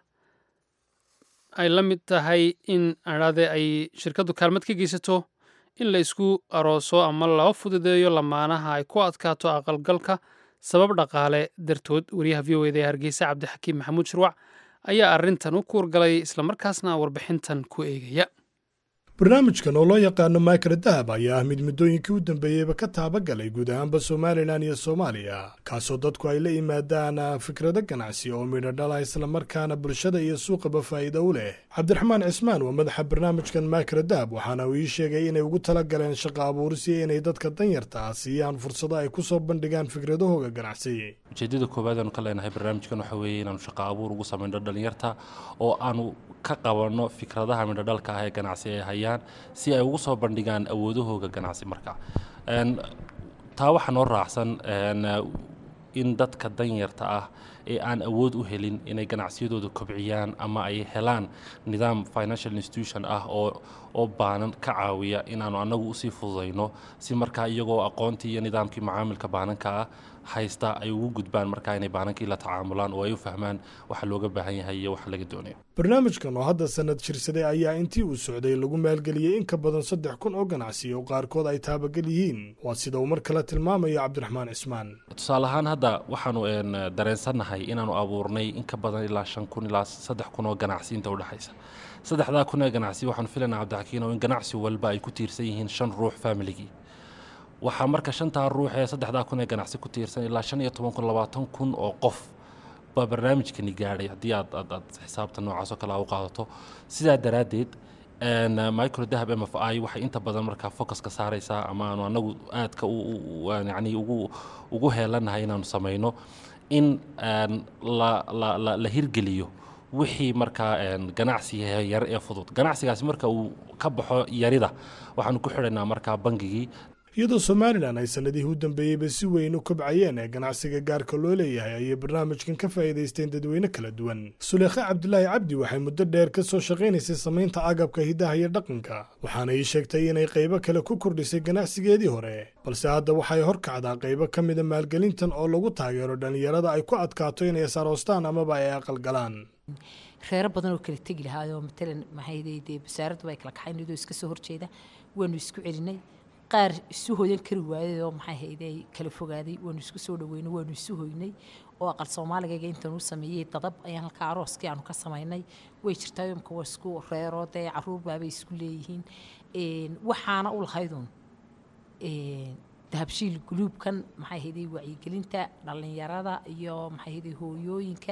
ay la mid tahay in adhaade ay shirkaddu kaalmad ka geysato in la isku arooso ama loo fududeeyo lamaanaha ay ku adkaato aqalgalka sabab dhaqaale dartood wariyaha v o eda ee hargeysa cabdixakiim maxamuud shirwac ayaa arrintan u kuurgalay islamarkaasna warbixintan ku eegaya
barnaamijkan oo loo yaqaano maykra dahab ayaa ah mid muddooyinkii u dambeeyeyba ka taabagalay guud ahaanba somalilan iyo soomaaliya kaasoo dadku ay la yimaadaan fikrado ganacsi oo midho dhala islamarkaana bulshada iyo suuqaba faa'iida u leh cabdiraxmaan cismaan waa madaxa barnaamijkan maykra dahab waxaana uu ii sheegay inay ugu tala galeen shaqo abuurisi inay dadka danyarta ah siiyaan fursado ay ku soo bandhigaan fikradahooga ganacsi
ujeedada koowaad aanu ka leenahay barnaamijkan waxa weeye inaanu shaqo abuur ugu samayno dhalinyarta oo aanu ka qabanno fikradaha midhodhalka ah ee ganacsi ay hayaan si ay ugu soo bandhigaan awoodahooga ganacsi marka taa waxaa noo raacsan in dadka danyarta ah ee aan awood u helin inay ganacsiyadooda kobciyaan ama ay helaan nidaam financial institution ah oo oo baanan ka caawiya inaanu annagu usii fududayno si markaa iyagoo aqoontii iyo nidaamkii macaamilka baananka ah haysta ay ugu gudbaan markaa inay baanankii la tacaamulaan oo ay u fahmaan waxa looga baahan yahay iyo waxa laga doonayo
barnaamijkan oo hadda sanad jirsaday ayaa intii uu socday lagu maalgeliyey in ka badan saddex kun oo ganacsi oo qaarkood ay taabagal yihiin waa sida uu mar kale tilmaamayo cabdiraxmaan cismaan
tusaale ahaan hadda waxaanu dareensannahay inaanu abuurnay in ka badan ilaa shan kun ilaa saddex kun oo ganacsi inta udhexaysa saddexdaa kun ee ganacsi waxaanu filaynaa cabdixakiin oo in ganacsi walba ay ku tiirsan yihiin shan ruux familigii waxaa marka shantaa ruux ee saddexdaa kun ee ganacsi ku tiirsan ilaa shan iyo toban kun labaatan kun oo qof baa barnaamijkani gaadhay haddii aad aad aad xisaabta noocaas oo kale a u qaadato sidaa daraaddeed micro dahab m f i waxay inta badan markaa focuska saaraysaa ama aanu anagu aadka yani ugu ugu heelanahay inaanu samayno in la la la la hirgeliyo wixii markaa ganacsiga yar ee fudud ganacsigaasi marka uu ka baxo yarida waxaanu ku xidhaynaa markaa bangigii
iyadoo somalilan ay sannadihii u dambeeyeyba si weyn u kobcayeen ee ganacsiga gaarka loo leeyahay ayay barnaamijkan ka faa'iidaysteen dadweyne kala duwan suleekhe cabdulaahi cabdi waxay muddo dheer ka soo shaqaynaysay samaynta agabka hidaha iyo dhaqanka waxaana ii sheegtay inay qaybo kale ku kordhisay ganacsigeedii hore balse hadda waxay horkacdaa qaybo ka mida maalgelintan oo lagu taageero dhallinyarada ay ku adkaato inay asaroostaan amaba ay aqalgalaan
reero badan oo kala tegi lahaayoo matalan maxay dee wasaaraddu ay kala kaxayn iyadoo iska soo horjeeda waanu isku celinay qaar isu hoyan kari waayay oo maxay hayday kala fogaaday waanu isku soo dhaweynay waanu isu hoynay oo aqal soomaaligayga intaan u sameeyey dadab ayaan halkaa arooskii aanu ka samaynay way jirtaa yomka waa isku reeroo dee caruur baabay isku leeyihiin waxaana u lahaydun dahabshiil guluubkan maxay hayday wacyigelinta dhallinyarada iyo maxay hayday hooyooyinka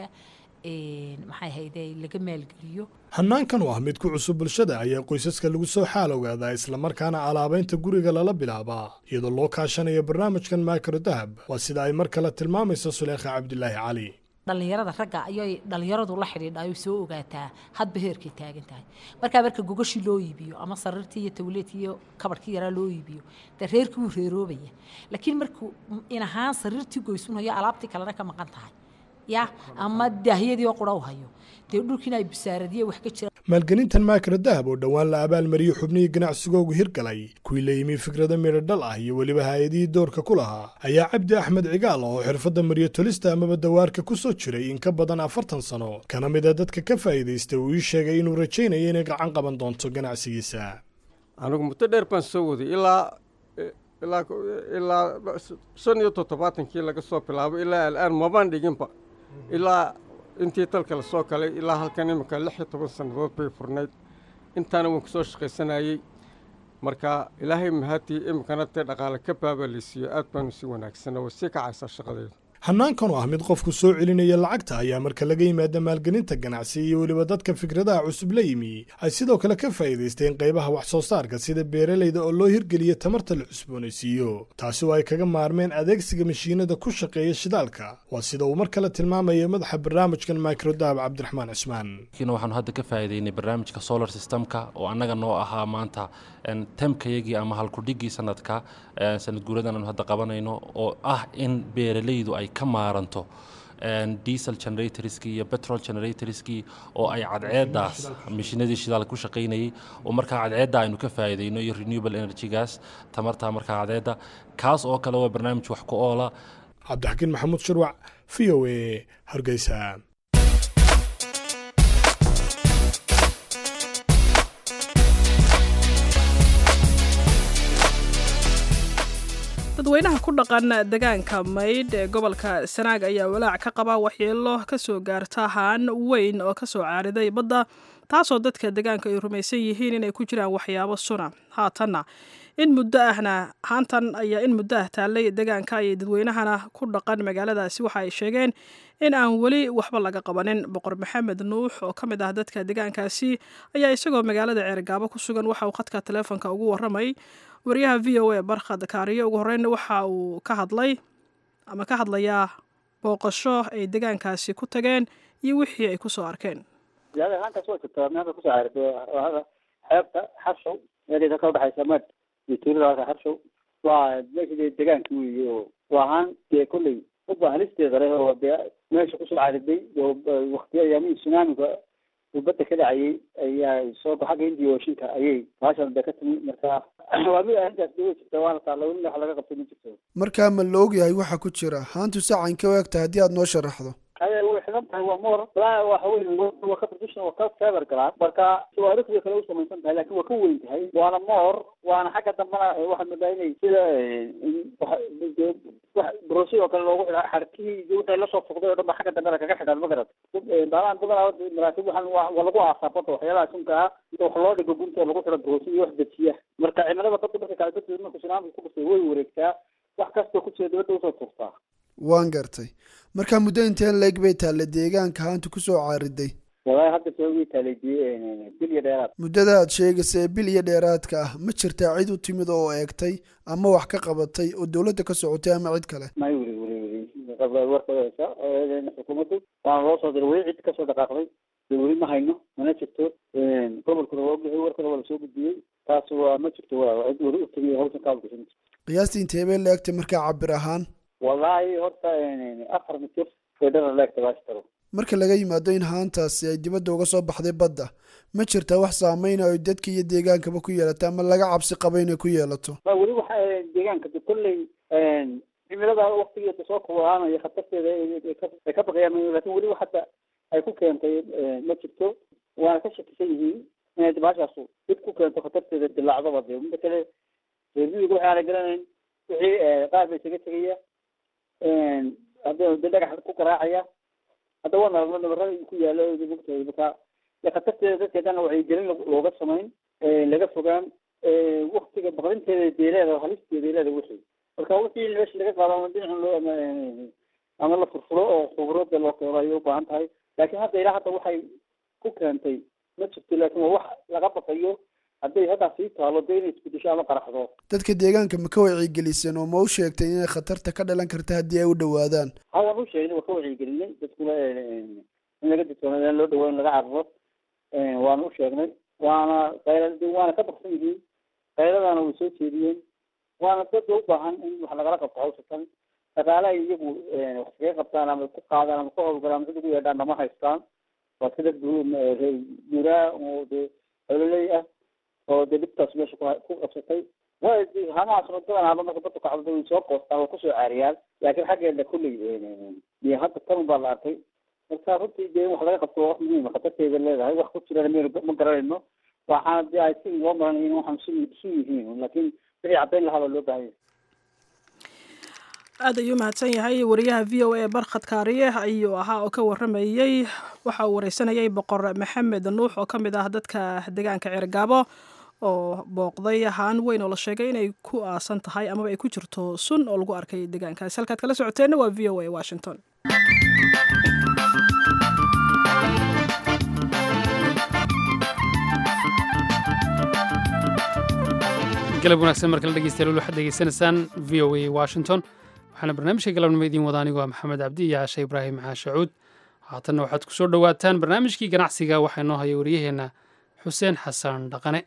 maxay hayday laga maalgeliyo
hannaankan oo ah mid ku cusub bulshada ayaa qoysaska lagu soo xaal ogaadaa islamarkaana alaabaynta guriga lala bilaabaa iyadoo loo kaashanayo barnaamijkan maakaro dahab waa sida ay mar kale tilmaamayso suleekha cabdilaahi cali
dhallinyarada ragga ayay dhallinyaradu la xidhiidhayo soo ogaataa hadba heerkay taagan tahay markaa marka gogashii loo iibiyo ama sariirtii iyo tawleedkii iyo kabarhkii yaraa loo iibiyo dee reerkii wuu reeroobaya laakiin markuu in ahaan sariirtii goysunayo alaabtii kalena ka maqan tahay ya ama daahyadii oo qura u hayo dee dhulkiina ay busaaradiye wax ka jira
maalgelintan maakara dahab oo dhowaan la abaalmariyey xubnihii ganacsigoogu hirgalay kuwii la yimi fikrado midho dhal ah iyo weliba hay-adihii doorka ku lahaa ayaa cabdi axmed cigaal oo xirfadda maryo tolista amaba dawaarka ku soo jiray in ka badan afartan sano kana mid a dadka ka faa'iidaystay uu ii sheegay inuu rajaynayo inay gacan qaban doonto ganacsigiisa
anigu muddo dheer baan soo waday ilaa ilaa ilaa shan iyo toddobaatankii laga soo bilaabo ilaa al'aan mabaan dhiginba ilaa intii dalka la soo galay ilaa halkan iminka lix iyo toban sannadood bay furnayd intaana waan kusoo shaqaysanayey marka ilaahay mahadii iminkana dee dhaqaale ka baabalaysiiyo aad baanu si wanaagsana way sii kacaysaa shaqadeedu
hannaankan oo ah mid qofku soo celinaya lacagta ayaa marka laga yimaada maalgelinta ganacsi iyo weliba dadka fikradaha cusub la yimi ay sidoo kale ka faa'iidaysteen qaybaha wax soo saarka sida beeralayda oo loo hirgeliya tamarta la cusboonaysiiyo taasi oo ay kaga maarmeen adeegsiga mashiinada ku shaqeeya shidaalka waa sida uu mar kale tilmaamaya madaxa barnaamijkan microdahab cabdiraxmaan cismaan
kiina waxaanu hadda ka faa'iidaynay barnaamijka solar systemka oo annaga noo ahaa maanta temkayagii ama halkudhigii sanadka sanad guuradan aanu hadda qabanayno oo ah in beeralaydu ay ka maaranto diesel generatorskii iyo petrol generatorskii oo ay cadceeddaas mashiinadii shidaalka ku shaqaynayay oo markaa cadceedda aynu ka faa'iidayno iyo renewable energygaas tamarta markaa cadceedda kaas oo kale waa barnaamij wax ku oola
cabdixakiin maxamuud shirwac v o a hargeysa
dadweynaha ku dhaqan degaanka maydh ee gobolka sanaag ayaa walaac ka qaba waxyeelo ka soo gaarta haan weyn oo ka soo caariday badda taasoo dadka degaanka ay rumaysan yihiin inay ku jiraan waxyaabo suna haatanna in muddo ahna haantan ayaa in muddo ah taallay degaanka ayay dadweynahana ku dhaqan magaaladaasi waxa ay sheegeen in aan weli waxba laga qabanin boqor maxamed nuux oo ka mid ah dadka degaankaasi ayaa isagoo magaalada ceergaabo ku sugan waxa uu khadka taleefonka ugu warramay wariyaha v o a barkhad kaariyo ugu horreynna waxa uu ka hadlay ama ka hadlayaa booqasho ay degaankaasi ku tageen iyo wixii ay kusoo arkeen
haantaas waa jirtaa meelka kusoo caarisay xeebta xarshow meelkeeda ka udhexaysa mad iyo tuulada halka xarshow waa meesha degaanka weeye oo waa haan dee kolley uba halisteeda leh oo dee meesha kusoo caariday oo waktiya ayaamihii tsunaamiga uu badda ka dhacayay ayaa soo xagga hindiya ooshinka ayay baashan dee ka timi marka waa mid arrintaas dee way jirta waana taalla welina wax laga qabtay ma jirto
markaa ma la ogyahay waxa ku jira haantu sacan ka waagta haddii aad noo sharaxdo
haya way xidan tahay waa moor walaa waxa wey waa ka tradition waa ka feber galaan marka tawaarikhda kale u samaysan tahay laakiin waa ka weyn tahay waana moor waana xagga dambana waxaad moodaa inay sida wax brosi oo kale loogu xidhaa xarkihii iyo wixii lasoo foqday oo dhan ba xagga dambena kaga xidhaan ma garat baalaan badanaa maraatib waxaan waa lagu aasaa badda waxyaalaha sunka ah inta wax loo dhigo gunta oo lagu xidho brosi iyo wax dejiya marka cimilada badda marka kale dadka marka sunaamka ku dhasay way wareegtaa wax kastoo ku jira dibadda usoo tuurtaa
waan gartay markaa muddo inteen leeg bay taalla deegaanka haanta kusoo caariday
walahi hadda soogi taalay bil iyo dheeraad
muddada aad sheegaysa ee bil iyo dheeraadka ah ma jirtaa cid u timid oo eegtay ama wax ka qabatay oo dowladda ka socotay ama cid kale
may weli weli weli warkooda xukuumaddu waana loo soo diray weli cid kasoo dhaqaaqday dee weli ma hayno mana jirto gobolkuna waa ogyahay warkana waa lasoo gudbiyey taas waa ma jirto waa cid weli u timiy hawshan ka hawlgashan
qiyaastii intee bay la-egtay markaa cabir ahaan
wallaahi horta afar mitir federa leegta baastaro
marka laga yimaado in haantaasi ay dibadda uga soo baxday badda ma jirtaa wax saameyna ay dadka iyo deegaankaba ku yeelata ama laga cabsi qaba inay ku yeelato
ma weli waxa deegaanka de kolley cimilada waktigeeda soo kuwaanayo khatarteeda ay ka baqayaan lakin weli hadda ay ku keentay ma jirto waana ka shakisan yihiin inay baashaasu dib ku keento khatarteeda dilaacdaba de mida kale reermiyiga waxaana garanayn wixii qaar bay isaga tegaya hadda de dhagax ku garaacaya hadda waa nalno nabarada ku yaalo mugtahay marka de khatarteeda dadkeedana waxay gelin looga samayn laga fogaan waktiga baqdinteeda deeleeda halisteeda leeda wixii marka wixii meesha laga qaado ama dhinacan loo ama ama la furfuro oo khubrada loo keeno ayay ubaahan tahay laakiin hadda ilaa hadda waxay ku keentay ma jirto laakiin waa wax laga baqayo hadday haddaa sii taalo dee inay isbedesho ama qaraxdo
dadka deegaanka ma ka wacyigeliseen oo ma u sheegteen inay khatarta ka dhalan karta haddii ay u dhowaadaan
ha waan u sheegnay waa ka wacyigelinay dadkuna in laga digtoonaada in loo dhawo in laga cararo waana u sheegnay waana qayla waana ka baqsan yihiin qayladana way soo jeediyeen waana dadka u baahan in wax lagala qabto hawshatan dhaqaale ay iyagu wax kaga qabtaan ama ku qaadaan ama ku howlgalaan ama cid ugu yeedhaan nama haystaan waa sida guuraa oo dee ololey ah oo dee dhibtaas meesha ku qabsatay waa hamahaas runtadan haba marka dadku kacdo way soo qoostaan waa kusoo caariyaan laakiin xaggeeda kulley iyo hadda tan baa la arkay marka runtii dee in wax laga qabto waa wax muhiima khatarteeda leedahay wax ku jirana maynu ma garanayno waxaana dee ay si loo maran in waxaan su su yihiin laakiin wixii caddayn lahaa baa loo baahan yahay
aad ayuu mahadsan yahay wariyaha v o a barkhad kaariye ayuu ahaa oo ka waramayey waxa uu wareysanayay boqor maxamed nuux oo ka mid ah dadka deegaanka ceergaabo oo booqday haan weyn oo la sheegay inay ku aasan tahay amaba ay ku jirto sun oo lagu arkay deegaankaasi halkaad kala socoteenna waa v o a washington
galab wanaagsan markala dhegeystayaal waxaad degeysanaysaan v o a washington waxaana barnaamijka galabnimo idiin wada anigu waa maxamed cabdi iyo caashe ibraahim caashacuud haatanna waxaad ku soo dhowaataan barnaamijkii ganacsiga waxaa inoo haya wariyaheenna xuseen xasan dhaqane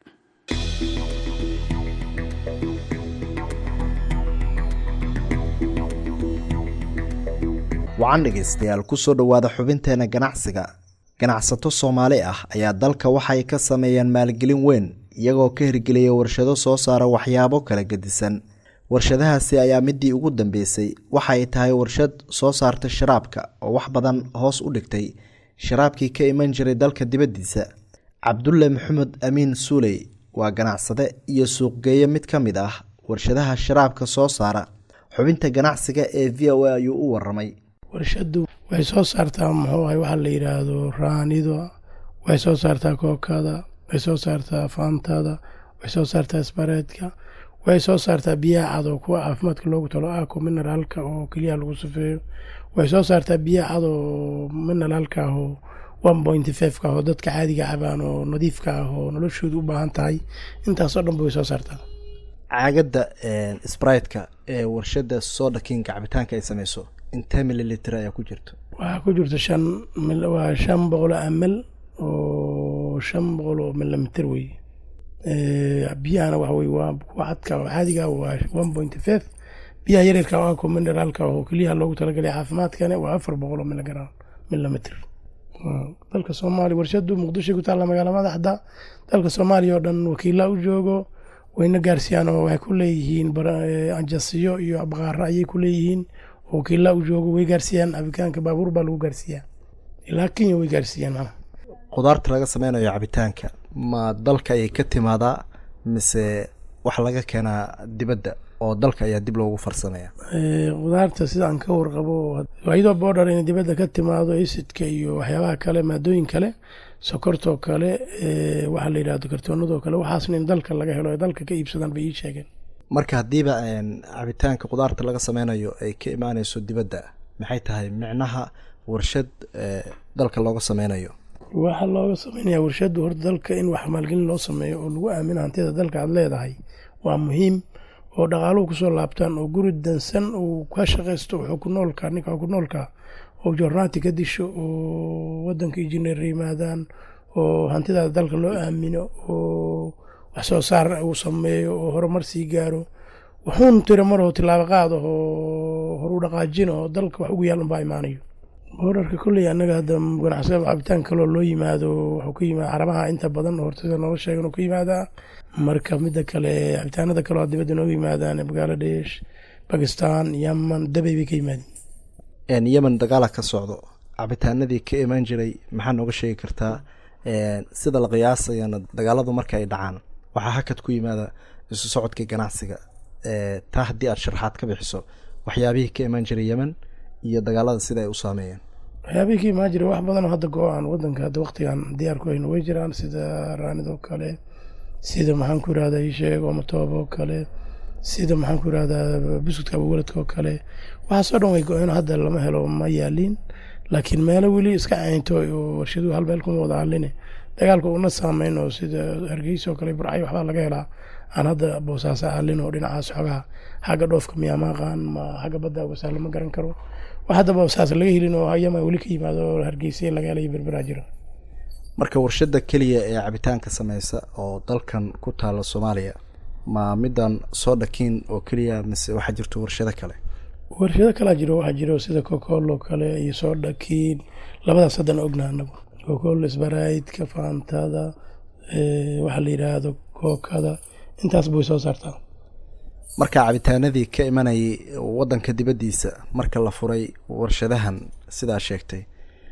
wacan dhegaystayaal ku soo dhowaada xubinteena ganacsiga ganacsato soomaali ah ayaa dalka waxay ka sameeyeen maalgelin weyn iyagoo ka hirgeliya warshado soo saara waxyaabo kala gedisan warshadahaasi ayaa midii ugu dambeysay waxay tahay warshad soo saarta sharaabka oo wax badan hoos u dhigtay sharaabkii ka iman jiray dalka dibaddiisa cabdulle maxamed amiin suuley waa ganacsade iyo suuqgeeye mid ka mid ah warshadaha sharaabka soo saara xubinta ganacsiga ee v o a ayuu u waramay
warshadu way soo saartaa muxuu ahay waxaa la yidhaahdo raanido way soo saartaa kookada way soo saartaa faantada way soo saartaa isbareedka way soo saartaa biyaha cad oo kuwa caafimaadka loogu talo ako mineraalka oo keliyaha lagu sufeeyo way soo saartaa biyaha cad oo mineraalka ah oo one point five ka ah oo dadka caadiga cabaan oo nadiifka ah oo noloshooda u baahan tahay intaasoo dhan ba way soo saartaa
caagadda sbritka ee warshada soda kinga cabitaanka ay sameyso intee mililitr ayaa ku jirto
waxaa ku jirta shan waa shan boqol ml oo shan boqol oo milimitr wey biyahana waxa wey waa kuwa cadka oo caadiga waa one point five biyaha yaryarka oo ako mineraalka oo keliyaha loogu talagalay caafimaadkana waa afar boqol oo miligram milimitr dalka soomaaliya warshadu muqdisho ku taalla magaala madaxda dalka soomaaliya oo dhan wakiila u joogo wayna gaarsiiyaan oo waxay ku leeyihiin anjasiyo iyo baqaaro ayay ku leeyihiin oo wakiila u joogo way gaarsiiyaan cabitaanka baabuur baa lagu gaarsiiyaa ilaa kenya way gaarsiiyaan mana
khudaarta laga sameynayo cabitaanka ma dalka ayay ka timaadaa mise wax laga keenaa dibadda oo dalka ayaa dib loogu farsameeya
khudaarta sidaan ka warqabo iyadoo boodhar inay dibadda ka timaado isidka iyo waxyaabaha kale maadooyin kale sokortoo kale waxaa la yidhahdo kartoonadoo kale waxaasna in dalka laga helo ay dalka ka iibsadaan bay ii sheegeen
marka haddiiba cabitaanka khudaarta laga sameynayo ay ka imaaneyso dibadda maxay tahay micnaha warshad dalka looga sameynayo
waxaa looga sameynaya warshadu horta dalka in wax maalgelin loo sameeyo oo lagu aamino hantida dalka aad leedahay waa muhiim oo dhaqaaluhu kusoo laabtaan oo guri dansan uu ka shaqaysto wuxuu ku noolka ninka ku noolka oo jornaati ka disho oo wadanka injineer yimaadaan oo hantidaada dalka loo aamino oo wax soo saar uu sameeyo oo horumar sii gaaro wuxuun tira maroo tilaabo qaad oo horu dhaqaajin oo dalka wax ugu yaal unbaa imaanayo boorarka kolley annaga hadda ganacsada cabitaan kaloo loo yimaado wuxuu ka yimaada carabaha inta badan hortada noola sheegan uu ka yimaadaa marka midda kale cabitaanada kaloo dibadda nooga yimaadaan bangaladesh bakistan yaman dabay bay ka yimaadeen
yemen dagaala ka socdo cabitaanadii ka imaan jiray maxaa nooga sheegi kartaa sida la qiyaasayana dagaaladu marka ay dhacaan waxaa hakad ku yimaada isu socodka ganacsiga taa haddii aad sharaxaad ka bixiso waxyaabihii ka imaan jiray yemen iyo dagaalada sida ay u saameeyeen
waxyaabihii ka imaan jiray wax badanoo hadda go-aan wadanka hadda waqtigan diyaar ku hayno way jiraan sida raanidoo kale sida maxaan ku irahdaa isheeg omatoob oo kale sida maxaan ku irahdaa buskudka abuwaladka oo kale waxaasoo dhan way go-een hadda lama helo ma yaaliin laakiin meelo weli iska caynto oo warshaduhu hal meel kuma wada hadline dagaalka una saameyn oo sida hargeysa oo kale burcay waxbaa laga helaa aan hadda boosaasa halin oo dhinacaas xogaha xagga dhoofka miyaa maaqaan ma xagga badda wasaalo ma garan karo wax hadda boosaas laga helin oo hayama weli ka yimaado oo hargeysa laga helayo berberaa jira
marka warshada keliya ee cabitaanka sameysa oo dalkan ku taala soomaaliya ma midan soo dhakiin oo keliya mise waxaa jirto warshado kale
warshado kalaa jiro waxaa jiro sida cocoolo kale iyo soo dhakiin labadaas haddana ogna anagu cocoolo sbaraydka faantada waxaa la yidhaahdo kookada intaas bay soo saartaa
marka cabitaanadii ka imanayay wadanka dibaddiisa marka la furay warshadahan sidaa sheegtay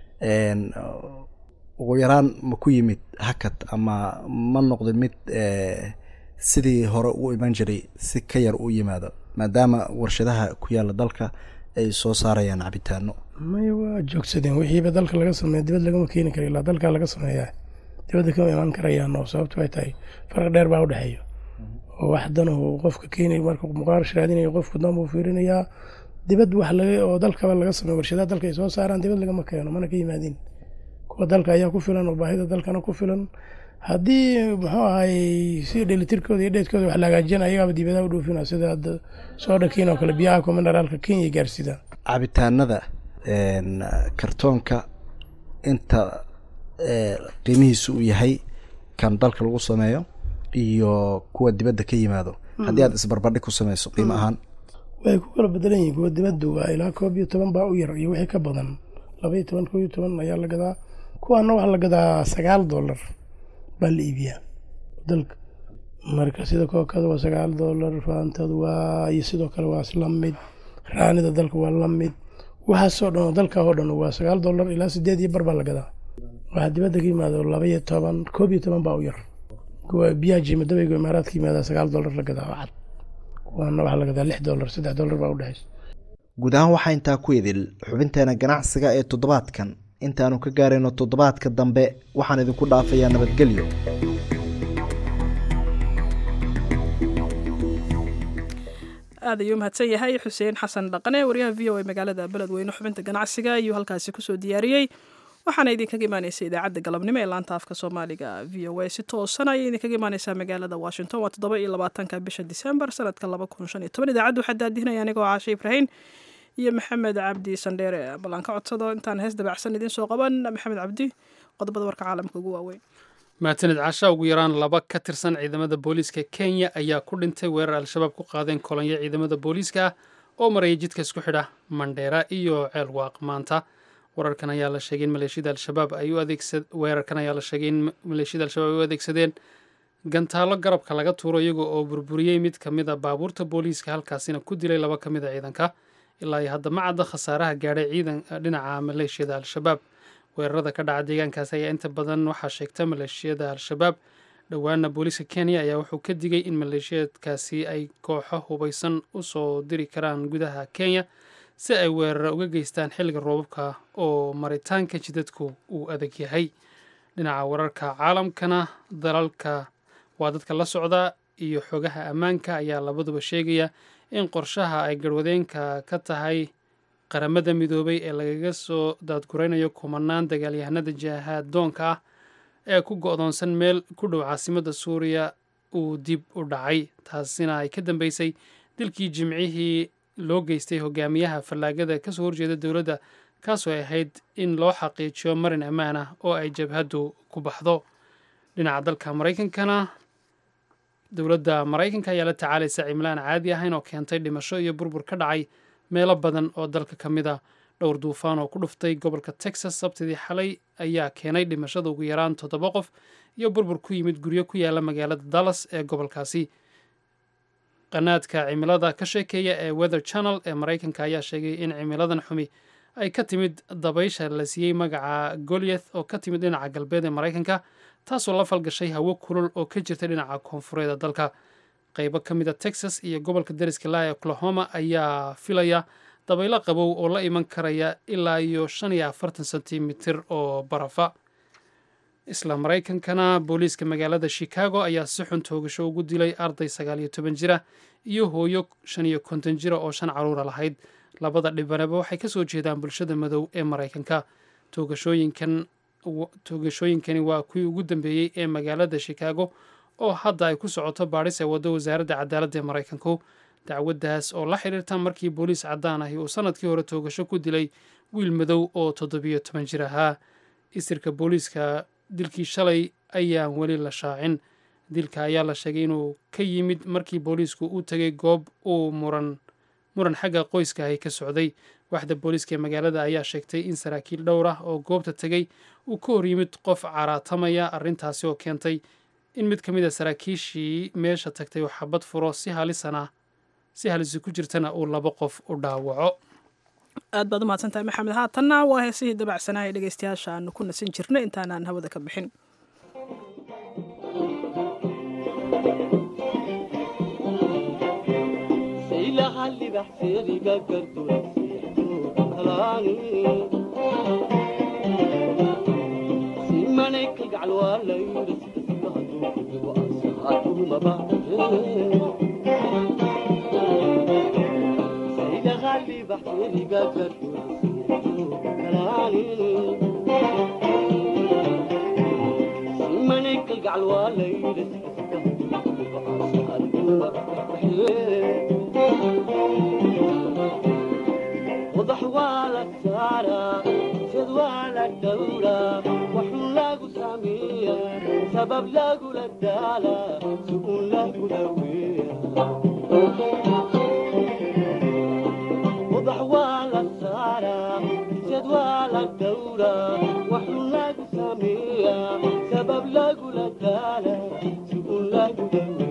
ugu yaraan ma ku yimid hakad ama ma noqda mid sidii hore u iman jiray si ka yar u yimaado maadaama warshadaha ku yaala dalka ay soo saarayaan cabitaano
maya waa joogsadeen wixiiba dalka laga sameeya dibad lagama keeni kara ilaa dalka laga sameeyaa dibadda kama imaan karayaan oo sababtu ay tahay farq dheer baa u dhexeeya oo wax danahu qofka keenay marka muqaarash raadinayo qofku dan buu fiirinayaa dibad wax laga oo dalkaba laga sameeyo warshadaha dalka ay soo saaraan dibad lagama keeno mana ka yimaadin kuwa dalka ayaa ku filan oo baahida dalkana ku filan haddii muxuu ahay si dhelitirkooda iyo dheedkooda wax la hagaajiyana ayagaaba dibadaha u dhoofina sida hadda soo dhakiin oo kale biyaha ku mineraalka kenya gaarsida
cabitaanada kartoonka inta qiimihiisu uu yahay kan dalka lagu sameeyo iyo kuwa dibadda ka yimaado haddii aad isbarbardhig ku sameyso qiimo ahaan
way ku kala bedelan yihiin kuwa dibaddu waa ilaa koob iyo toban baa u yar iyo wixii ka badan laba iyo toban koob iyo toban ayaa la gadaa kuwaana waxaa la gadaa sagaal dollar baa la iibiyaa dalka marka sida kookada waa sagaal dollar faantadu waa iyo sidoo kale waa isla mid raanida dalka waa la mid waxaasoo dhan oo dalka oo dhan waa sagaal dollar ilaa sideed iyo bar baa la gadaa waxaa dibadda ka yimaado laba iyo toban koob iyo toban baa u yar kuwa biyaha jiimadabeyga imaaraadka yimaada sagaal dollar la gadaa oo cad kuwaana waxaa la gadaa lix dollar saddex dollar baa u dhexaysa
guud ahaan waxaa intaa ku idil xubinteena ganacsiga ee toddobaadkan intaanu ka gaarayno toddobaadka dambe waxaan idinku dhaafayaa nabadgelyo
aad ayuu mahadsan yahay xuseen xasan dhaqane wariyaha v o a magaalada beledweyne xubinta ganacsiga ayuu halkaasi kusoo diyaariyey waxaana idinkaga imaaneysa idaacadda galabnimo ee laanta afka soomaaliga v o a si toosan ayay idinkaga imaaneysaa magaalada washington waa toddoba iyo labaatanka bisha disembar sanadka laba kun shan iyo toban idaacadda waxaa daadihinaya anigoo caashe ibraahim iyo maxamed cabdi sandheere ballan ka codsado intaan hees dabacsan idiin soo qaban maxamed cabdi qodobada warka caalamka ugu waaweyn
mahadsanid casha ugu yaraan laba ka tirsan ciidamada booliiska kenya ayaa ku dhintay weerar al-shabaab ku qaadeen kolonyo ciidamada booliiska ah oo maraya jidka isku xidha mandheera iyo ceel waaq maanta wararkan ayaa la sheegay in maleeshiyada al-shabaab ay u adeegsa weerarkan ayaa la sheegay in maleeshiyada al-shabaab ay u adeegsadeen gantaalo garabka laga tuuro iyaga oo burburiyey mid ka mid a baabuurta booliiska halkaasina ku dilay laba ka mid a ciidanka ilaa iyo hadda ma cadda khasaaraha gaadhay ciidan dhinaca maleeshiyada al-shabaab weerarada ka dhaca deegaankaasi ayaa inta badan waxaa sheegta maleeshiyada al-shabaab dhowaana booliiska kenya ayaa wuxuu ka digay in maleeshiyaedkaasi ay kooxo hubaysan usoo diri karaan gudaha kenya si ay weerara uga geystaan xilliga roobabka oo maritaanka jidadku uu adag yahay dhinaca wararka caalamkana dalalka waa dadka la socda iyo xogaha ammaanka ayaa labaduba sheegaya in qorshaha ay garwadeenka ka tahay qaramada midoobay ee lagaga soo daadguraynayo kumanaan dagaalyahanada jihaadoonka ah ee ku go-doonsan meel ku dhow caasimadda suuriya uu dib u dhacay taasina ay ka dambeysay dilkii jimcihii loo geystay hogaamiyaha fallaagada kasoo horjeeda dowladda kaasoo ay ahayd in loo xaqiijiyo marin ammaan ah oo ay jabhaddu ku baxdo dhinaca dalka maraykankana dowladda maraykanka ayaa la tacaalaysa cimilaan caadi ahayn oo keentay dhimasho iyo burbur ka dhacay meelo badan oo dalka ka mid a dhowr duufaan oo ku dhuftay gobolka texas sabtidii xalay ayaa keenay dhimashada ugu yaraan toddoba qof iyo burbur ku yimid guryo ku yaala magaalada dallas ee gobolkaasi qanaadka cimilada ka sheekeeya ee weather channel ee maraykanka ayaa sheegay in cimiladan xumi ay ka timid dabaysha la siiyey magaca goliath oo ka timid dhinaca galbeed ee maraykanka taasoo la falgashay hawo kulul oo ka jirta dhinaca koonfureed ee dalka qaybo ka mid a texas iyo gobolka dariska laa ee oklahoma ayaa filaya dabaylo qabow oo la iman karaya ilaa iyo shan iyo afartan sentimitir oo barafa isla maraykankana booliiska magaalada chicago ayaa si xun toogasho ugu dilay arday sagaal iyo toban jira iyo hooyo shan iyo konton jira oo shan caruura lahayd labada dhibanaba waxay kasoo jeedaan bulshada madow ee maraykanka toogashooyinkan toogashooyinkani waa kuwii ugu dambeeyey ee magaalada chicago oo hadda ay ku socoto baadhis ee waddo wasaaradda cadaaladda ee maraykanku dacwaddaas oo la xidhiirta markii booliis caddaan ahi uu sanadkii hore toogasho ku dilay wiil madow oo toddobiyo toban jir ahaa isirka booliiska dilkii shalay ayaan weli la shaacin dilka ayaa la sheegay inuu ka yimid markii booliisku u tegay goob uu muran muran xagga qoyska ahi ka socday waxda booliiska ee magaalada ayaa sheegtay in saraakiil dhowr ah oo goobta tegay uu ka hor yimid qof caraatamaya arrintaasi oo keentay in mid ka mid a saraakiishii meesha tagtay uu xabad furo si halisana si halisi ku jirtana uu laba qof u dhaawaco
aad baad u mahadsantahay maxamed haatanna waa heesihii dabacsanaa ee dhegeystayaasha aanu ku nasan jirnay intaanaan hawada ka bixin
وضح ولا سارة سد ولا دورة وحن لاقو سامية سبب لاقو للدالة سكون لاقو دوية وضح ولا سارة سد ولا دورة وحن لاقو سامية سبب لاقو للدالة سكون لاقو دوية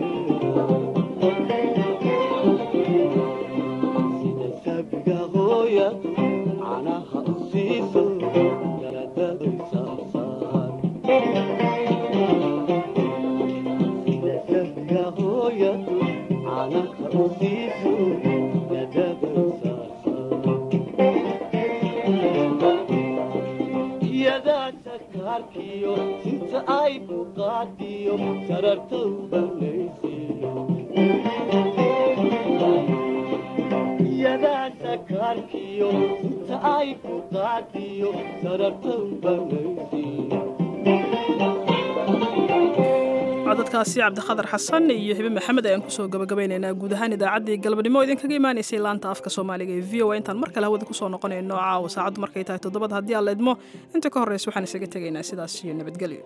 عناها أصيصو يردد صار إذا سبقا هويا عناها أصيصو يردد يا ذا سكاركيو سنت أي بقاتيو سررتو بنيسيو yadaa sakaarkiyo inta ay ku qaadiyo sarartan
codadkaasi cabdikhadar xasan iyo hibe maxamed ayaan kusoo gabagabaynaynaa guud ahaan idaacaddii galabnimo idinkaga imaanaysay laanta afka soomaaliga ee v o a intaan mar kale hawada kusoo noqonayno caawa saacaddu markay tahay toddobada haddii aan la idmo inta ka horreysa waxaan isaga tegaynaa sidaas iyo nabadgelyo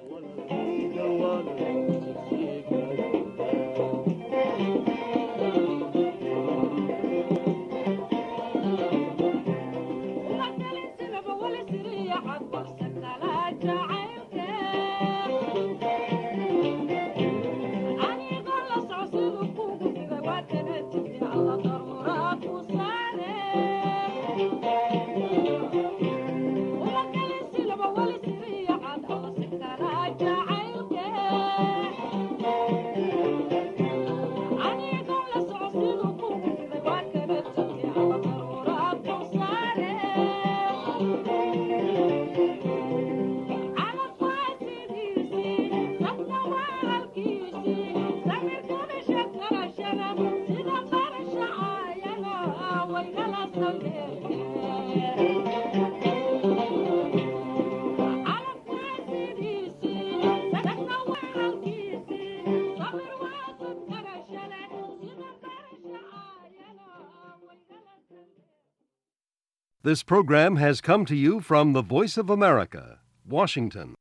This program has come to you from the Voice of America, Washington.